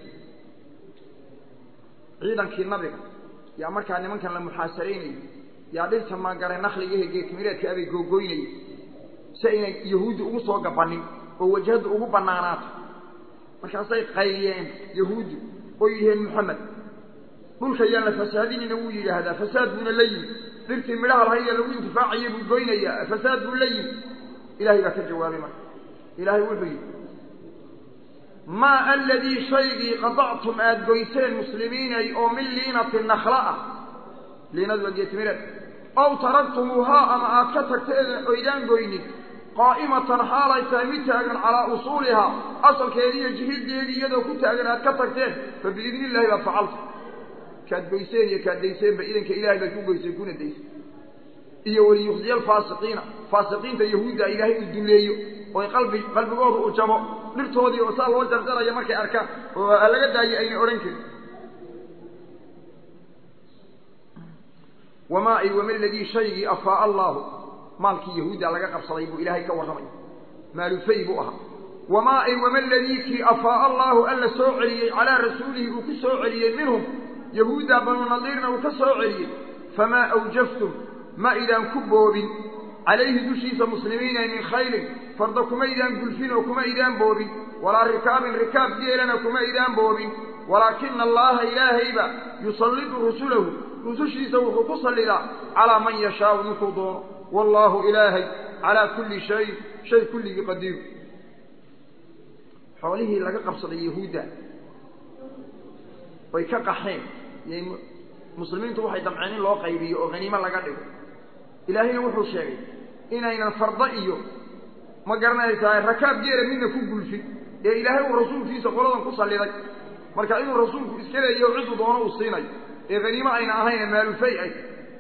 ciidankii nabiga yaa markaa nimankan la muxaasaraynayay yaa dhirta maangaray nakligahe geedmireedka abay googoynayay si aynay yahuuddi ugu soo gabanin oo wajhadda ugu banaanaato markaasay qayliyeen yahuuddu oo yiheen moxamed dhulka yaan la fasaadinayna wuu yidhaahdaa fasaad buuna la yimi dhirtii midhaha lahayd ee lagu intifaacaya buu goynayaa fasaad buu la yimi ilahay baa ka jawaabay marka ilaahay wuxuu yidhi maa aladii shaygii qadactum aada goyseen muslimiinay oo min liinati nakla ah liinadu waa geetimireed ow taraktumuuhaa ama aad ka tagteen oydaan goynin qaa'imatan xaalay tahay mid taagan calaa usuulihaa asalkeedii iyo jihideedii iyadoo ku taagan aad ka tagteen fa biidni illahi baad facalta kaad goyseen iyo kaad dayseenba idanka ilahay baad ku goyseen kuna dayseen iyo waliyuqdiya alfaasiqiina faasiqiinta yahuudda ilaahay uu duleeyo oy qalbi qalbigooda uu jabo dhirtoodii oo saa loo jarjaraya markay arkaan oo laga daayo ayna odhan karin wamaa ay wama ladii shaygii afaaa allaahu maalkii yahuudda laga qabsaday buu ilaahay ka warramaya maalufay buu ahaa wamaa ay wama ladii kii afaaa allaahu alla soo celiyey calaa rasuulihi uu ku soo celiyey minhum yahuudda banu nadiirna uu ka soo celiyey famaa awjaftum ma idaan ku boobin calayhi dushiisa muslimiina min khayrin farda kuma idaan gulfin oo kuma idaan boobin walaa rikaabin rikaab geelana kuma idaan boobin walaakina allaha ilaahayba yusallidu rusulahu rusushiisa wuxuu ku sallidaa calaa man yashaau ninkuu doono wallaahu ilaahay calaa kulli shayin shay kulligii qadiiru xoolihii laga qabsaday yahuudda way ka qaxeen muslimiintu waxay damceen in loo qaybiyo oo haniimo laga dhigo ilaahayna wuxuu sheegay inaynan farda iyo ma garanaysaa rakaab geela midna ku gulfin ee ilaahay uu rasuulkiisa qoladan ku salliday marka inuu rasuulku iska leeyaho ciduu doono uu siinayo ee haniimo ayna ahayne maalufay ay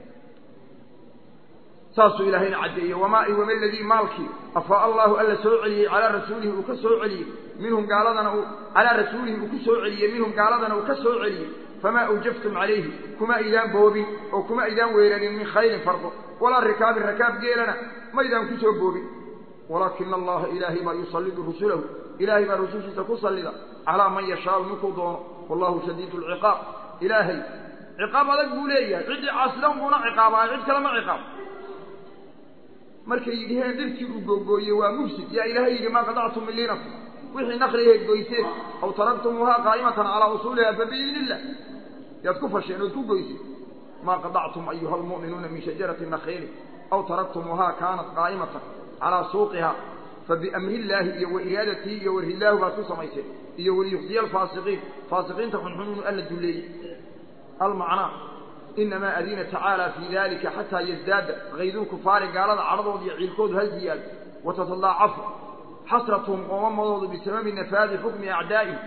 saasuu ilaahayna caddeeyey wamaa i wama ladii maalkii afaa allahu alla soo celiyey calaa rasuulihi uu ka soo celiyey minhum gaaladana uu calaa rasuulihi uu ku soo celiyey minhum gaaladana uu ka soo celiyey famaa awjaftum calayhi kuma idaan boobin oo kuma idaan weeranin min khayrin fardo walaa rikaabin rakaab geelana ma idaan ku soo boobin walaakina allaha ilaahay baa yusallidu rusulahu ilaahay baa rusushiisa ku sallida calaa man yashaau ninkuu doono wallahu shadiidu lciqaab ilaahay ciqaab adag buu leeyahay ciddii caasidan buuna ciqaabaayo cid kale ma ciqaab markay yidhiheen dhirtii uu googooyey waa mufsid yaa ilaahay yidhi maa qadactum min liinakum wixii nakliheed goyseen aw taraktumuuhaa qaa'imatan calaa usuuliha fa biidni illah yaad ku fasheen ood ku goyseen maa qadactum ayuha almu'minuuna min shajarati nakhiili aw taraktumuuhaa kaanat qaa'imatan calaa suuqiha fabiamri illaahi iyo wa iraadatii iyo warhillaahu baad ku samayseen iyo waliyuqdiya alfaasiqiin faasiqiinta xunxun inuu alla dulleeyey almacnaa inamaa adina tacaala fii dalika xataa yazdaada kaydulkufaari gaalada cadhadooda iyo ciilkoodu ha ziyaado watatadaacafu xasratuhum qoomamadoodu bisababi nafaadi xukmi acdaa'ihim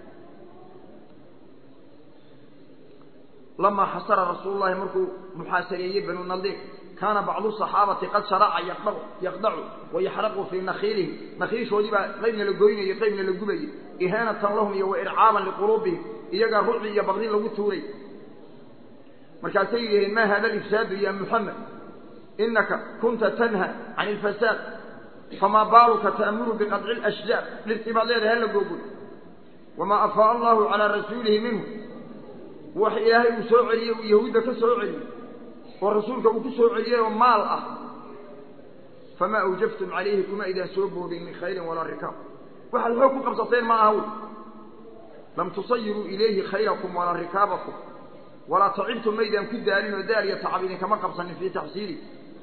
lamaa xasara rasuulu llahi markuu muxaasareeyey banu nadiir kaana bacdu saxaabati qad sharaca yaqdacu wayaxraqu fii nakhiilihim nakhiishoodii baa qaybna la goynayay qaybna la gubayay ihaanatan lahum iyo waircaaban liquluubihim iyagaa rucdi iyo baqdin lagu tuuray markaasay yidhaheen ma hada alifsaadu ya muxamed inaka kunta tanha can ilfasaad famaa baaluka ta'muru biqadci lashjaar dhirtii baad leedahay hala googoy wamaa afaa allahu calaa rasuulihi minhu wax ilaahay uu soo celiyey uu yahuudda ka soo celiyey oo rasuulka uu ku soo celiyey oo maal ah famaa awjaftum calayhi kuma idaan soo boobin min khayrin walaa rikaab waxaad xoog ku qabsateen ma aha wy lam tusayiruu ilayhi khayrakum walaa rikaabakum walaa tacibtum maydaan ku daalin oo daal iyo tacab idinkama qabsanin fii taxsiili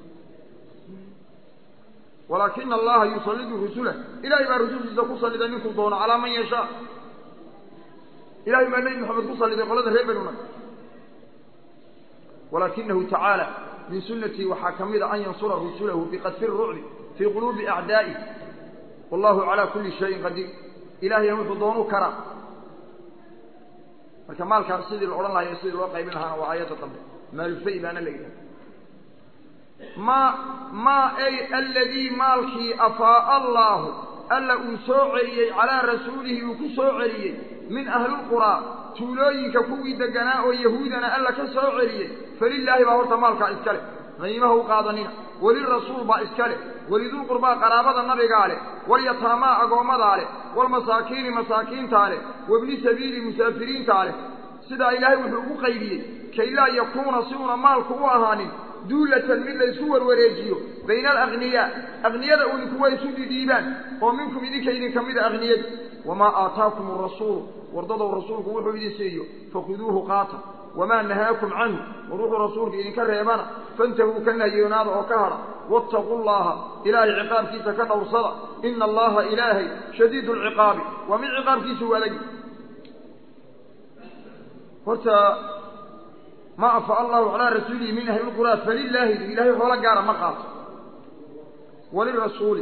walaakina allaha yusallidu rusulah ilahay baa rusushiisa ku salliday ninkuu doono calaa man yashaa ilahay baa nebi moxamed ku salliday qolada reer banu nag walaakinahu tacaala min sunnatii waxaa ka mid a an yansura rusulahu biqadfi rucbi fii quluubi acdaa'ih wallahu calaa kulli shayin qadiir ilahayna wuxuu doonu karaa marka maalkaas sidii la odhan lahayo sidii loo qaybin lahaana waa aayadda dambe maalufay baana la yidhaha ma ma ay aladii maalkii afaa'a allaahu alla uu soo celiyey calaa rasuulihi uu ku soo celiyey min ahlilquraa tuulooyinka kuwii deganaa oo yahuudana alla ka soo celiyey falilaahi baa horta maalkaa iska leh qiimaha u qaadanina welirasuul baa iska leh welidulqurbaa qaraabada nabigaa leh walyataamaa agoommadaa leh walmasaakiini masaakiintaa leh wabni sabiili musaafiriintaa leh sidaa ilaahay wuxuu ugu qaybiyey kay laa yakuuna si una maalku u ahaanin duulatan mid la isku warwareejiyo bayna alagniyaa akniyada uun kuwa isu dhidhiibaan oo minkum idinka idinka mida akniyada wamaa aataakum arasuulu wardadow rasuulku wuxuu idin siiyo fakhuduuhu qaata wamaa nahaakum canhu war wuxuu rasuulka idinka reebana fantahuu ka nahiyoonaada oo ka hadha waataquu llaha ilaahay ciqaabkiisa ka dhowrsada ina allaha ilaahay shadiidu lciqaabi waa mid ciqaabkiisu adagi horta ma afa allahu calaa rasuulihi min ahli lquraa falilaahi ilahay xoolo gaara ma qaato walirasuuli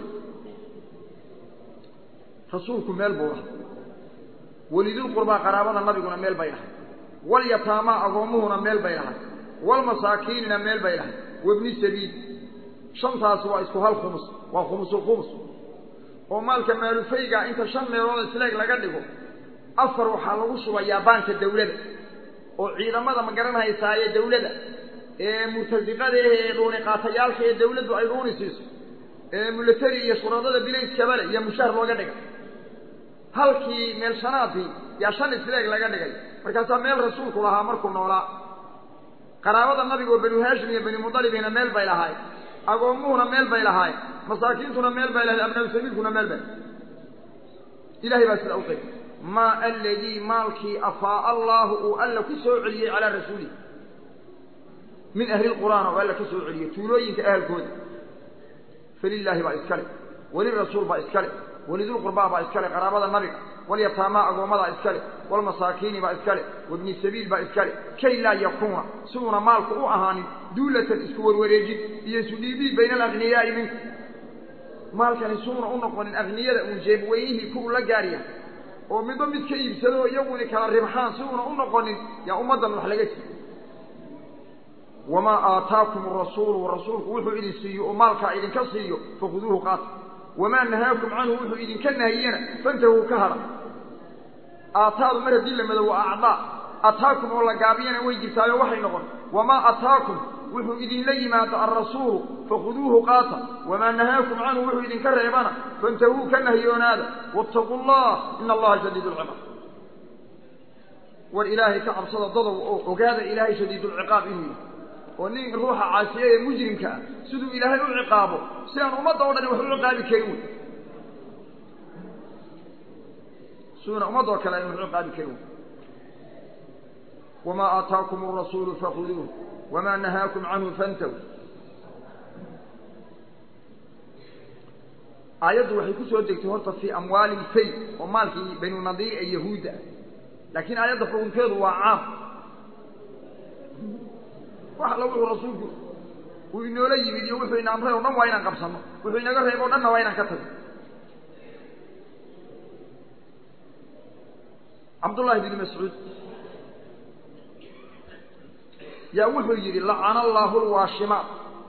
rasuulku meel buu dhahay welidulqurbaa qaraabada nabiguna meel bay dhahay walyataamaa agoommuhuna meel bay dhahay walmasaakiinina meel bay dhahay wabni sabiil shantaasi waa isku hal khumus waa khumusulkhumus oo maalka maalufayga inta shan meelood isleeg laga dhigo afar waxaa lagu shubayaa baanka dawladda oo ciidamada ma garanhaysaaye dawladda ee murtasiqada ee dhuuniqaatayaalka ee dawladdu ay dhuuni siiso ee milatari iyo shuradada bilayskabale iyo mushaar looga dhigay halkii meel shanaadii yaa shan isleeg laga dhigay markaasaa meel rasuulku lahaa markuu noolaa qaraabada nabiga oo banu haashim iyo bani mudalibina meel bay lahaayeen agoommuhuna meel bay lahaayeen masaakiintuna meel bay lahayd abnaabu sabiilkuna meel bay ilahay baa sidaa u qeyb maa aladii maalkii afaa'a allaahu uu alla ku soo celiyey calaa rasuulihi min ahli lqur'aan oo alla ka soo celiyey tuulooyinka ahalkooda falilaahi baa iskale welirasuul baa iskale welidulqurbaa baa iskale qaraabada nabiga walyataamaa agoommadaa iskale walmasaakiini baa iskale wabni sabiil baa iskale kay laa yakuuna si uuna maalku u ahaanin duulatan isku warwareejin iyo isu dhiibiid bayna alaghniyaa'i minku maalkani suuna u noqonin akhniyada uun jeebweynihii ku ula gaarya oo midba mid ka iibsado iyaguni kala ribxaan si uuna u noqonin yaa ummaddan wax laga siiyo wamaa aataakum arasuulu rasuulku wuxuu idin siiyo oo maalkaa idinka siiyo fakhuduuhu qaata wamaa nahaakum canhu wuxuu idinka nahiyena fantahuu ka hadha aataadu mar haddii la mado waa acdaa ataakum oo la gaabiyana way jirtaayo waxay noqon wamaa ataakum wuxuu idinla yimaado alrasuulu fakhuduuhu qaata wamaa nahaakum canhu wuxuu idinka reebana fantahuu ka nahiyoonaada waataquu allah ina allaha shadiid lciqaab war ilaahay ka cabsada dadow oo ogaada ilaahay shadiidulciqaab inuu yahay oo nin ruuxa caasiye ee mujrimka ah siduu ilaahay u ciqaabo si aan ummadda o dhani wax u ciqaabi karin wey siduuna ummadda oo kale aan wax u ciqaabi karin wey wamaa aataakum arasuulu fakhuduuh wamaa nahaakum canhu fantaw aayaddu waxay ku soo degtay horta fii amwaali lfay oo maalkii banu nadiir ee yahuudda ah laakiin aayadda xukunkeedu waa caam wax alla wuxuu rasuulku uu inoola yimid iyo wuxuu ina amray o dhan waa inaan qabsanno wuxuu inaga reebo o dhanna waa inaan ka tagno cabdullahi bni mascuud yaa wuxuu yidhi lacana allaahu lwaashimaat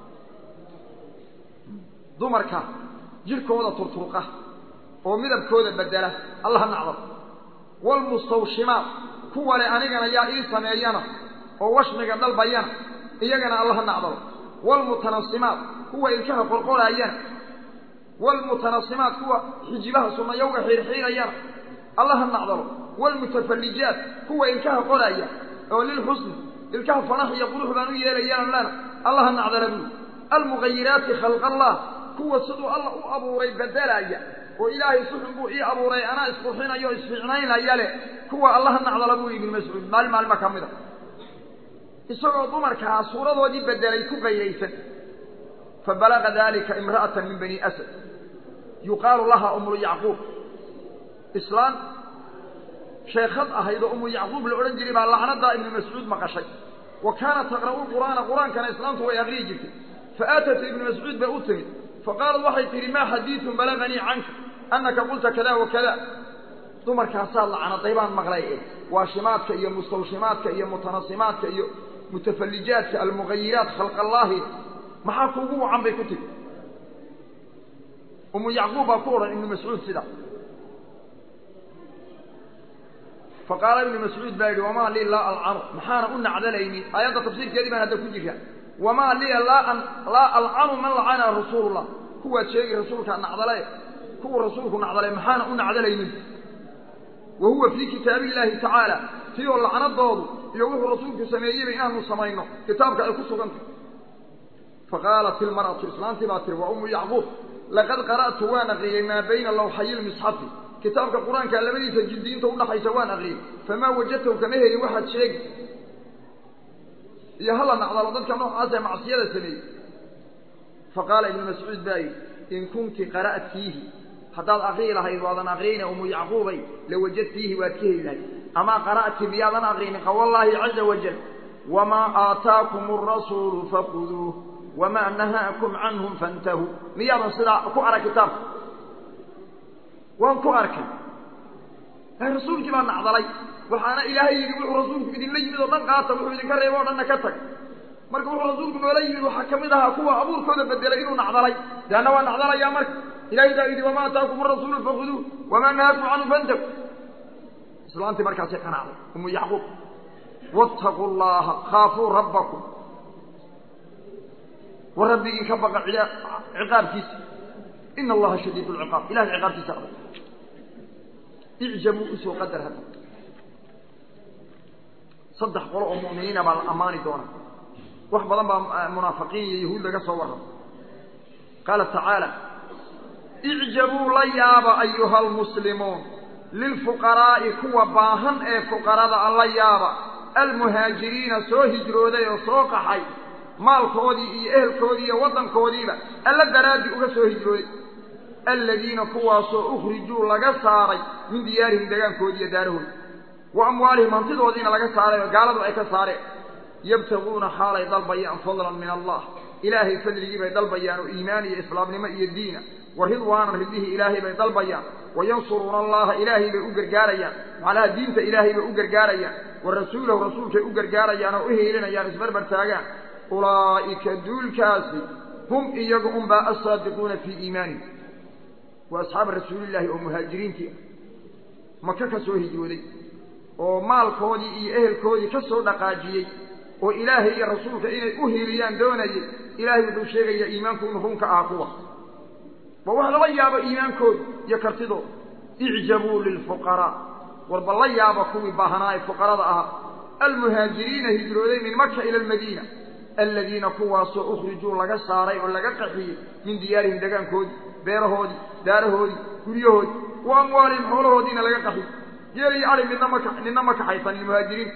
dumarka jidhkooda turturqa oo midabkooda bedela allaha nacdal waalmustawshimaat kuwa le anigana yaa ii sameeyana oo washmiga dalbayana iyagana allaha nacdalo waalmutanasimaat kuwa ilkaha qorqoraayana waalmutanasimaat kuwa xijibaha sunnayowga xiirxiirayana allaha nacdalo waalmutafallijaat kuwa ilkaha qoraaya oo lilxusni ilkaha fanax iyo qurux baan u yeelayana lana allaha nacdala buuli almughayiraati khalqa allah kuwa siduu alla u abuuray bedelaaya oo ilaahay suxun buu ii abuuray anaa isqurxinayo o isfiicnaynaya leh kuwa allaha nacdala buu ibnu mascuud maalin maalma ka mid a isagoo dumarkaa suuradoodii bedelay ku qaydaysan fabalaga dalika imra'atan min bani asad yuqaalu laha umru yacquub islaan sheekhad ahayd oo umu yacquub la odhan jiray baa lacnadaa ibnu mascuud maqashay wa kaanat taqra'u lqur'aana qur-aankana islaamtu way aqriyi jirtay faatat ibnu mascuud bay u timid faqaalat waxay tidhi maa xadiidun balaganii canka annaka qulta kada wa kada dumarkaasaad lacnaday baan maqlay eh waashimaadka iyo mustawshimaadka iyo mutanasimaadka iyo mutafallijaadka almughayiraat khalq allaahi maxaa kuugu wacan bay ku tiri umu yacquub baa ku odhan ibnu mascuud sida faqaala ibnu mascuud baa yidhi wamaa lii laa alcanu maxaana u nacdalaynin aayadda tafsiirkeedii baan hadda ku jirra wamaa liya laa alcanu man lacana rasuulullah kuwaad sheegi rasuulkaa nacdale kuwa rasuulku nacdalay maxaana u nacdalaynin wa huwa fii kitaabi illaahi tacaala tii oo lacnadoodu iyo wuxuu rasuulku sameeyeyba inaanu samayno kitaabka ay ku sugantay faqaalat ilmar'atu islaantii baa tiri waa umu yacquub laqad qara'tu waan aqriyey maa bayna lawxayi lmisxafi kitaabka qur-aanka labadiisa jildiinta udhaxaysa waan aqriyey famaa wajadtahu kama helin waxaad sheegi iyo hala nacdalo dadka noocaasee macsiyada sameeyey faqaala ibnu mascuud baa yidhi in kunti qara'tiihi haddaad aqrii lahayd waadan aqriyna umu yacquubay lawajadtiihi waad ka heli lahayd amaa qara'ti miyaadan aqrinin qawallaahi caza wajal wamaa aataakum arasuulu faquduuh wamaa nahaakum canhum fantahuu miyaadan sidaa ku arag kitaabka waan ku arkay rasuulkii baa nacdalay waxaana ilaahay yidhi wuxuu rasuulku idinla yimid oo dhan qaata wuxuu idinka reebo o dhanna ka tag marka wuxuu rasuulku noola yimid waxaa ka mid ahaa kuwa abuurkooda bedelay inuu nacdalay deanna waa nacdalayaa marka ilahay baa yidhi wamaa ataakum arasuulu fakuduuh wamaa nahaakum canhu fantahu islaantii markaasay qanacday umu yacquub wattaquu llaha khaafuu rabbakum war rabbigii ka baqa ciqaabkiisa ina allaha shadiid lciqaab ilahay ciqaabtiisa adag icjabuu usoo qadar hadda saddex qolo oo mu'miniina baa la ammaani doonaa wax badan baa munaafiqiin iyo yahuud laga soo warramo qaala tacaala icjabuu la yaaba ayuha almuslimuun lilfuqaraa'i kuwa baahan ee fuqarada a la yaaba almuhaajiriina soo hijrooday oo soo qaxay maalkoodii iyo ehelkoodii iyo waddankoodiiba alla daraaddi uga soo hijrooday aladiina kuwaasoo ukhrijuu laga saaray min diyaarihim degaankoodi iyo daarahoodi wa amwaalihim hantidoodiina laga saaray oo gaaladu ay ka saareen yabtaguuna xaalay dalbayaan fadlan min allah ilaahay fadligii bay dalbayaan oo iimaan iyo islaamnimo iyo diina wa ridwaanan ridihii ilaahay bay dalbayaan wa yansuruuna allaha ilaahay bay u gargaarayaan macnaha diinta ilaahay bay u gargaarayaan wa rasuulahu rasuulkay u gargaarayaan oo u heelinayaan isbarbar taagaan ulaa'ika duulkaasi hum iyagu unbaa assaadiquuna fii iimaanihim waa asxaaba rasuulillaahi oo muhaajiriintii ah maka ka soo hijrooday oo maalkoodii iyo ehelkoodii ka soo dhaqaajiyey oo ilaahay iyo rasuulka inay u hiiliyaan doonayay ilaahay wuxuu sheegayaa iimaanku inuu runka ahaa kuwa waa wax lala yaabo iimaankooda iyo kartidooda icjabuu lilfuqaraa warba la yaaba kuwii baahanaa ee fuqarada ahaa almuhaajiriina hijrooday min maka ila almadiina aladiina kuwaasoo ukhrijuu laga saaray oo laga qaxiyey min diyaarihim degaankoodii beerahoodii daarahoodii guryahoodii wa amwaalihim xoolahoodiina laga qaxiyey geel iyo ari midna ma nina ma kaxaysanin muhaajiriin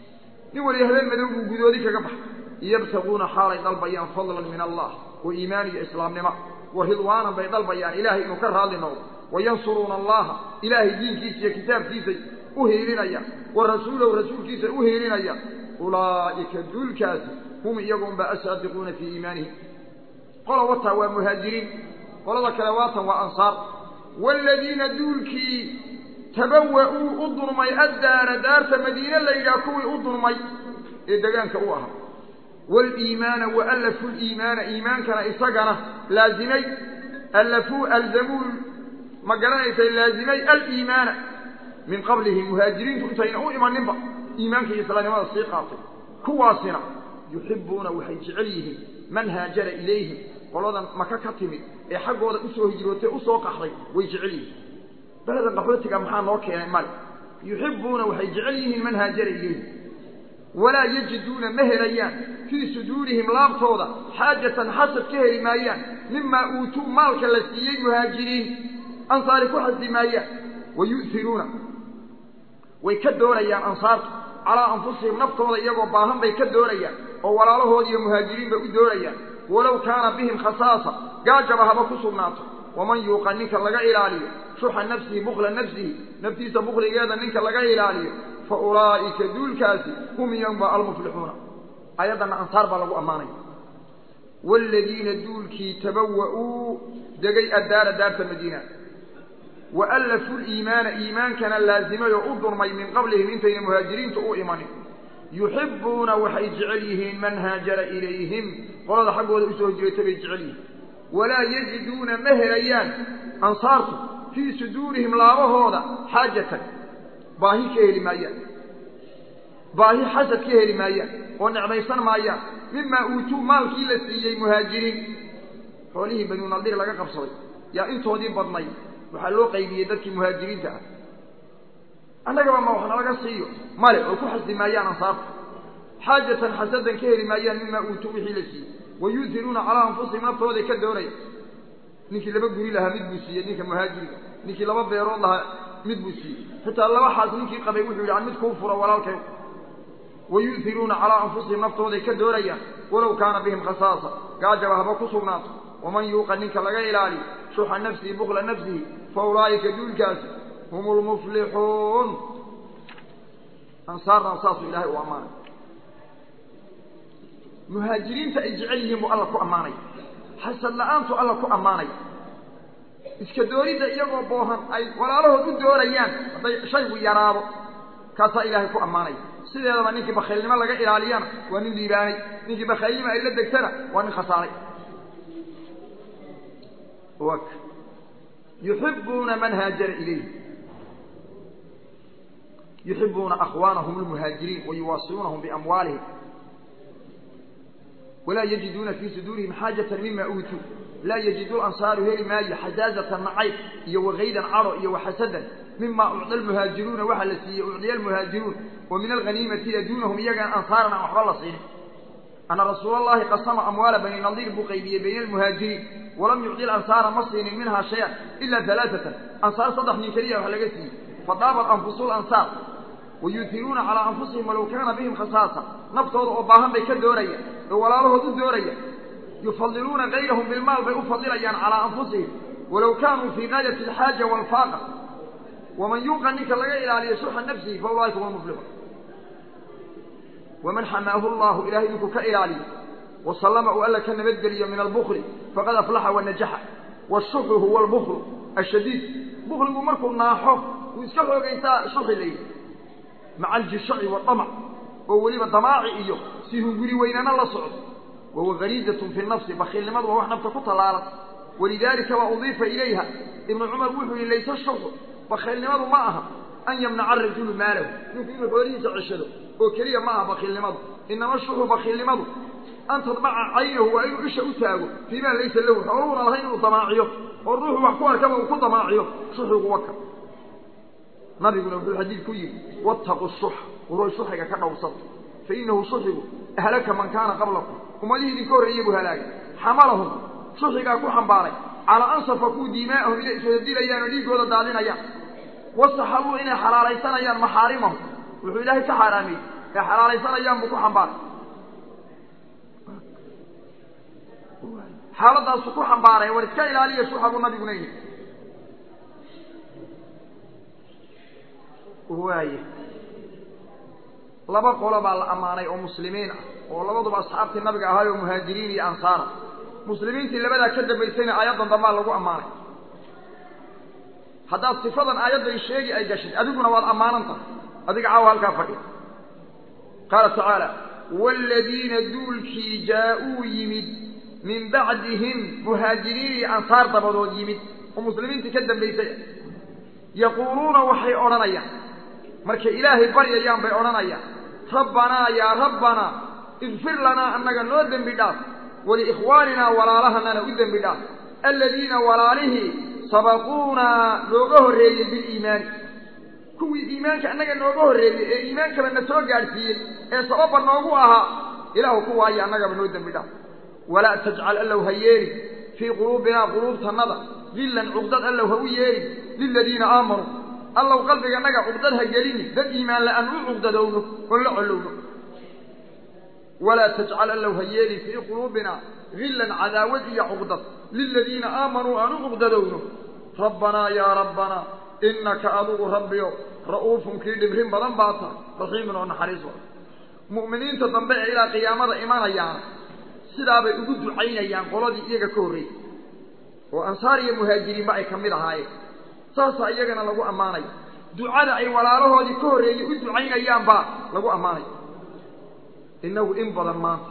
nin waliya habeen madow buu gudoodi kaga baxay yabtaguuna xaalay dalbayaan fadlan min allah wa iimaan iyo islaamnimo wa ridwaanan bay dalbayaan ilaahay inuu ka raadli noqdo wayansuruuna allaha ilaahay diinkiisa iyo kitaabkiisay u hiilinayaan wa rasuulahu rasuulkiisay u hiilinayaan ulaa'ika duulkaasi hum iyagunba asaadiquuna fii iimaanihim qola wataa waa muhaajiriin qolada kale waatan waa ansaar waaladiina duulkii tabawa'uu u dulmay addaara daarta madiine la yidhaha kuwii u dulmay ee degaanka u ahaa waaliimaana wa allafuu liimaana iimaankana isagana laazimay allafuu alzamuu ma garanaysay laazimay aliimaana min qablihim muhaajiriintu intayna u imaninba iimaanka iyo islaamnimada sii qaatay kuwaasina yuxibbuuna waxay jecel yihiin man haajara ilayhim qoladan maka ka timid ee xaggooda usoo hijrootay usoo qaxday way jecel yihiin beledan qaxootiga maxaa noo keenay male yuxibbuuna waxay jecel yihiin man haajara ilayhim walaa yajiduuna ma helayaan fii suduurihim laabtooda xaajatan xasad ka heli maayaan mimaa uutuu maalka la siiyey muhaajiriin ansaari ku xasdi maayaan wa yu'hiruuna way ka doonayaan ansaartu calaa anfusihim naftooda iyagoo baahan bay ka doonayaan oo walaalahood iyo muhaajiriin bay u doonayaan walow kaana bihim khasaasa gaajaba haba ku sugnaato waman yuuqa ninka laga ilaaliyo shuxa nafsihi bukla nafsihi naftiisa bukligeeda ninka laga ilaaliyo fa ulaa'ika duulkaasi hum iyanba almuflixuuna ayaddana ansaar baa lagu ammaanaya waaladiina duulkii tabawa'uu degay addaara daarta madiina wa allafuu liimaana iimaankana laazimay oo u dulmay min qablihim intayna muhaajiriintu u imanin yuxibbuuna waxay jecel yihiin man haajara ilayhim qolada xaggooda usoo hijrayta bay jecel yihiin walaa yajiduuna ma helayaan ansaartu fii suduurihim laabahooda xaajatan baahi ka heli maayaan baahi xasad ka heli maayaan oo necmaysan maayaan mimaa uutuu maalkii la siiyey muhaajiriin xoolihii banu nadir laga qabsaday yaa intoodii badnay waxaa loo qaybiyey dadkii muhaajiriinta ah annagaba ma wax nalaga siiyo male oo ku xasdi maayaan ansaarta xaajatan xasadan ka heli maayaan mimaa uutuu wixii la siiyey wa yu'hiruuna calaa anfusihim naftooday ka doonaya ninkii laba guri lahaa mid buu siiyey ninka muhaajiriga ninkii laba beerood lahaa mid buu siiyey xitaa laba xaas ninkii qabay wuxuu yidhi an mid kuu furo walaalkay wayu'hiruuna calaa anfusihim naftooday ka doonayaan walow kaana bihim khasaasa gaajaba haba ku sugnaato waman yuuqa ninka laga ilaaliyo shuxa nafsihi bukla nafsihi fa ulaa'ika duulkaasi hum lmuflixuun ansaarna saasuu ilaahay u ammaanay muhaajiriinta ay jecel yihiin buu alla ku ammaanay xasad la-aantu alla ku ammaanay iska doonidda iyagoo boohan ay walaalahood u doonayaan hadday shaygu yaraado kaasaa ilaahay ku ammaanay sideedaba ninkii bakhaylnimo laga ilaaliyana waa nin liibaanay ninkii bakhaylnimo ay la degtana waa nin khasaaray yuxibuuna man haajara ilayh yuxibuuna akhwaanahum lmuhaajiriin wayuwaasiunahum biamwaalihim walaa yajiduuna fii suduurihim xaajata mima uutuu laa yajidu ansaaru heli maayo xajaazatan nacayb iyo wakaydan caro iyo waxasadan mima ucda almuhaajiruuna waxaa la siiyey ucdiya almuhaajiruun wa min alghaniimati duunahum iyagaan ansaaran aan waxba la siinin ana rasuula allahi qasama amwaala bani nadiir buu qaybiyey bayna almuhaajiriin walam yucdi lansaara ma siinin minhaa shay-an ila alaaatan ansaar saddex nin keliya wax laga siiyey fadaabat anfusu lansaar wayuutiruuna calaa anfusihim walow kaana bihim khasaasa naftooda oo baahan bay ka doonayaan oo walaalahood u doonayaan yufadiluuna gayrahum bilmaal bay u fadilayaan calaa anfusihim walow kaanuu fii gaayati alxaaja waalfaaqa waman yuuqa ninka laga ilaaliyo shuxa nafsihi fa ulaaika hum muflixuun waman xamaahu llahu ilahay ninkuu ka ilaaliyo wasallama uu alla ka nabadgeliyo min albukli faqad aflaxa wanajaxa washuxu huwa albuklu ashadiid bukligu markuu naaxo uu iska xoogaysaa shuxi layidhi maca aljishaci waamac oo weliba damaaci iyo si hunguri weynana la socdo wahuwa gariizatun fi nafsi bakiilnimadu waa wax nafta ku tallaalan walidaalika waa udiifa ilayha ibnu cumar wuxuu yihi layse shuxu bakiilnimadu ma aha an yamnaca arajulu maalahu ninku inuu xoolihiisa ceshado oo keliya ma aha bakiilnimadu inama shuxu bakiilnimadu an tadmaca caynahu waa inuu isha u taago fiimaa laysa lahu xooluhuna lahayn inuu damaaciyo oo ruuxu wax ku arkaba uu ku damaaciyo shuxigu waka nabiguna wuxuu xadiid ku yidhi wattaqu shuxa waroy shuxiga ka dhowrsada fa inahu shuxigu ahlaka man kaana qablakum ummadihii idinka horreeyey buu halaagay xamalahum shuxigaa ku xambaaray calaa an safakuu diimaa'ahum inay iswada dilayaan oo dhiiggooda daadinayaan wasaxabuu inay xalaalaysanayaan maxaarimahum wuxuu ilaahay ka xaaraamiyey ee xalaalaysanayaan buu ku xambaaray xaaladaasu ku xambaaray war iska ilaaliya shuxa buu nabiguna yidhi waaye laba qolo baa la ammaanay oo muslimiin ah oo labaduba asxaabtii nabiga ahaay oo muhaajiriin iyo ansaara muslimiintii labadaa ka dambaysayna aayaddan dambaa lagu ammaanay haddaad sifadan aayaddan sheegi ay gashid adiguna waad ammaanan tahay adiga caawa halkaa fadhiya qaala tacaala waaladiina duulkii jaa-uu yimid min bacdihim muhaajiriin iyo ansaar dabadood yimid oo muslimiintii ka dambaysay yaquuluuna waxay odhanayaan markay ilaahay baryayaan bay odhanayaan rabbanaa yaa rabbanaa igfir lanaa annaga noo dembi dhaaf waliikhwaaninaa walaalahanana u dembi dhaaf aladiina walaalihii sabaquunaa nooga horreeyey biliimaani kuwii iimaanka annaga nooga horreeyey ee iimaankaba na soo gaadhsiiyey ee sababba noogu ahaa ilaahu kuwaaya annagaba noo dembi dhaaf walaa tajcal allow ha yeelin fii quluubinaa quluubtannada dillan cuqdad allow ha u yeelin liladiina aamanuu allow qalbiganaga cuqdad ha gelini dad iimaan la-aan u cuqdadowno oon la collowno walaa tajcal allow ha yeelin fii quluubinaa hillan cadaawad iyo cuqdad liladiina aamanuu aan u cuqdadowno rabbanaa yaa rabbanaa innaka adugu rabbiyo ra'uufun kii dhibrin badan baa tahay raxiimun oo naxariis wa mu'miniinta dambe ee ilaa qiyaamada imanayaana sidaabay ugu ducaynayaan qoladii iyaga ka horreeyey oo ansaar iyo muhaajiriinba ay ka mid ahaayeen saasaa iyagana lagu ammaanaya ducada ay walaalahoodii ka horreeyey u ducaynayaan baa lagu ammaanaya innagu in badan maanta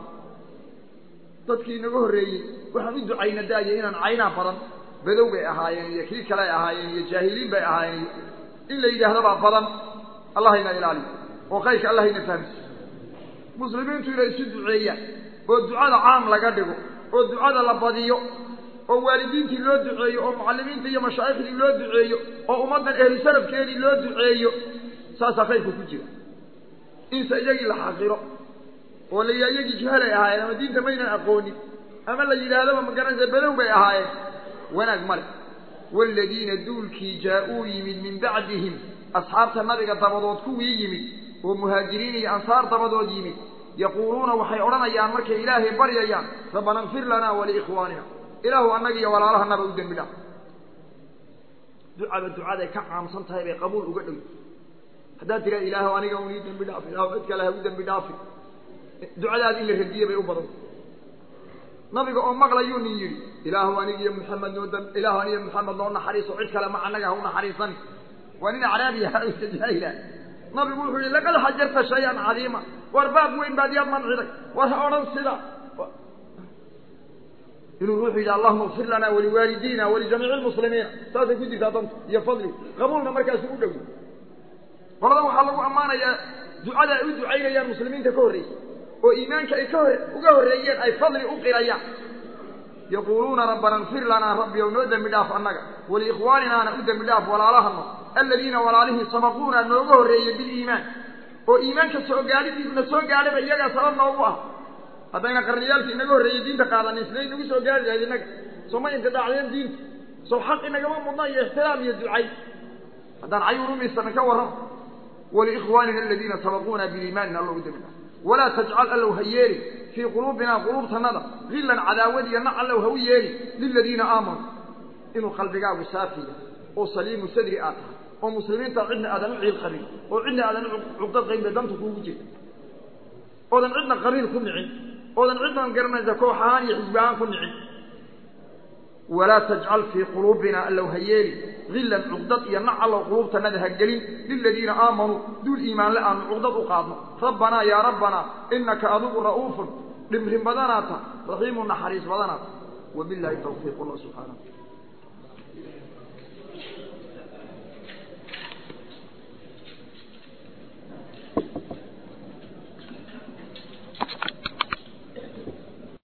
dadkii inaga horreeyey waxaan u ducayna daaya inaan caynaa badan badow bay ahaayeen iyo kii kale ay ahaayeen iyo jaahiliin bay ahaayeen iyo in la yidhaahdabaa badan allahayna ilaaliyo oo kayrka allahayna fahamsiyo muslimiintu inay isu duceeyaan oo ducada caam laga dhigo oo ducada la badiyo oo waalidiintii loo duceeyo oo mucallimiintii iyo mashaayikhdii loo duceeyo oo ummaddan ehlu salafkeedii loo duceeyo saasaa khayrku ku jira inse iyagii la xaqiro oo la yidhaha iyagii juhalay ahaayeen ama diinta maynan aqoonin ama la yidhaahdaba magaranaysa badow bay ahaayeen wanaag male waaladiina duulkii jaa-uu yimid min bacdihim asxaabta nabiga dabadood kuwii yimid oo muhaajiriin iyo ansaar dabadood yimid yaquuluuna waxay odhanayaan markay ilaahay baryayaan rabbana kfir lanaa waliikhwaanina ilaahu annaga iyo walaalahanaba u dembi dhaaf ducaba ducaday ka caamsan tahay bay qabuul uga dhow haddaad tiraa ilaahu aniga un ii dembi dhaafi ilaahu cid kale ha u dembi dhaafi ducadaad in la radiye bay u badanta nabiga oo maqlayuu nin yidhi ilaahu aniga iyo muxamed noo dam ilaahu aniga muxamed noo naxariiso cid kale ma annaga ha u naxariisani waa nin acraabiya jaahila nabigu wuxuu yihi laqad xajarta shay-an cadiima war baab weyn baad yaad manciday war ha odhan sida inuu ruuxu yidhi allahuma kfir lana waliwaalidiina walijamiici lmuslimiina saasay ku jirtaa danta iyo fadligu qabuulna markaasu u dhow qoladan waxaa lagu ammaanayaa ducada ay u ducaynayaan muslimiinta ka horreysa oo iimaanka ay ka hor uga horreeyeen ay fadli u qirayaan yaquuluuna rabbana kfir lanaa rabbi ow noo dembi dhaaf annaga waliikhwaaninaana u dembi dhaaf walaalahano aladiina walaalihii sabaquuna nooga horreeyey biliimaan oo iimaanka soo gaadhidiisna soo gaadhaba iyagaa sabab noogu ah haddayna qarniyaalkii inaga horreeyey diinta qaadanin isna inagu soo gaari lahayd innaga soma intidaacdeen diinta sow xaq inagama mudna iyo ixtiraam iyo ducay haddaan cayuur umiysana ka warramo waliikhwaanina aladiina sabaquuna biliimaanina allo u dembi dhaaf walaa tajcal allow ha yeelin fii quluubinaa quluubtanada hillan cadaawad iyo nac allow ha u yeelin liladiina aamanuu inuu qalbigaagu saafiya oo saliimu sadri aad tahay oo muslimiinta cidna aadan u ciil qabin oo cidna aadan u cuqdad qayn bay danta kuugu jirta oodan cidna qabiil ku nicin oodan cidnan garanaysa koox ahaan iyo xisbi ahaan ku nicin walaa tajcal fii quluubina allow ha yeelin hillan cuqdad iyo nac allow quluubtanada ha gelin liladiina aamanuu duul iimaanle aanu cuqdad u qaadno rabbanaa yaa rabbanaa inaka adigu ra'uufun dhimrin badanaata raxiimu naxariis badanaata wabilaahi tawfiiq allah subxaanah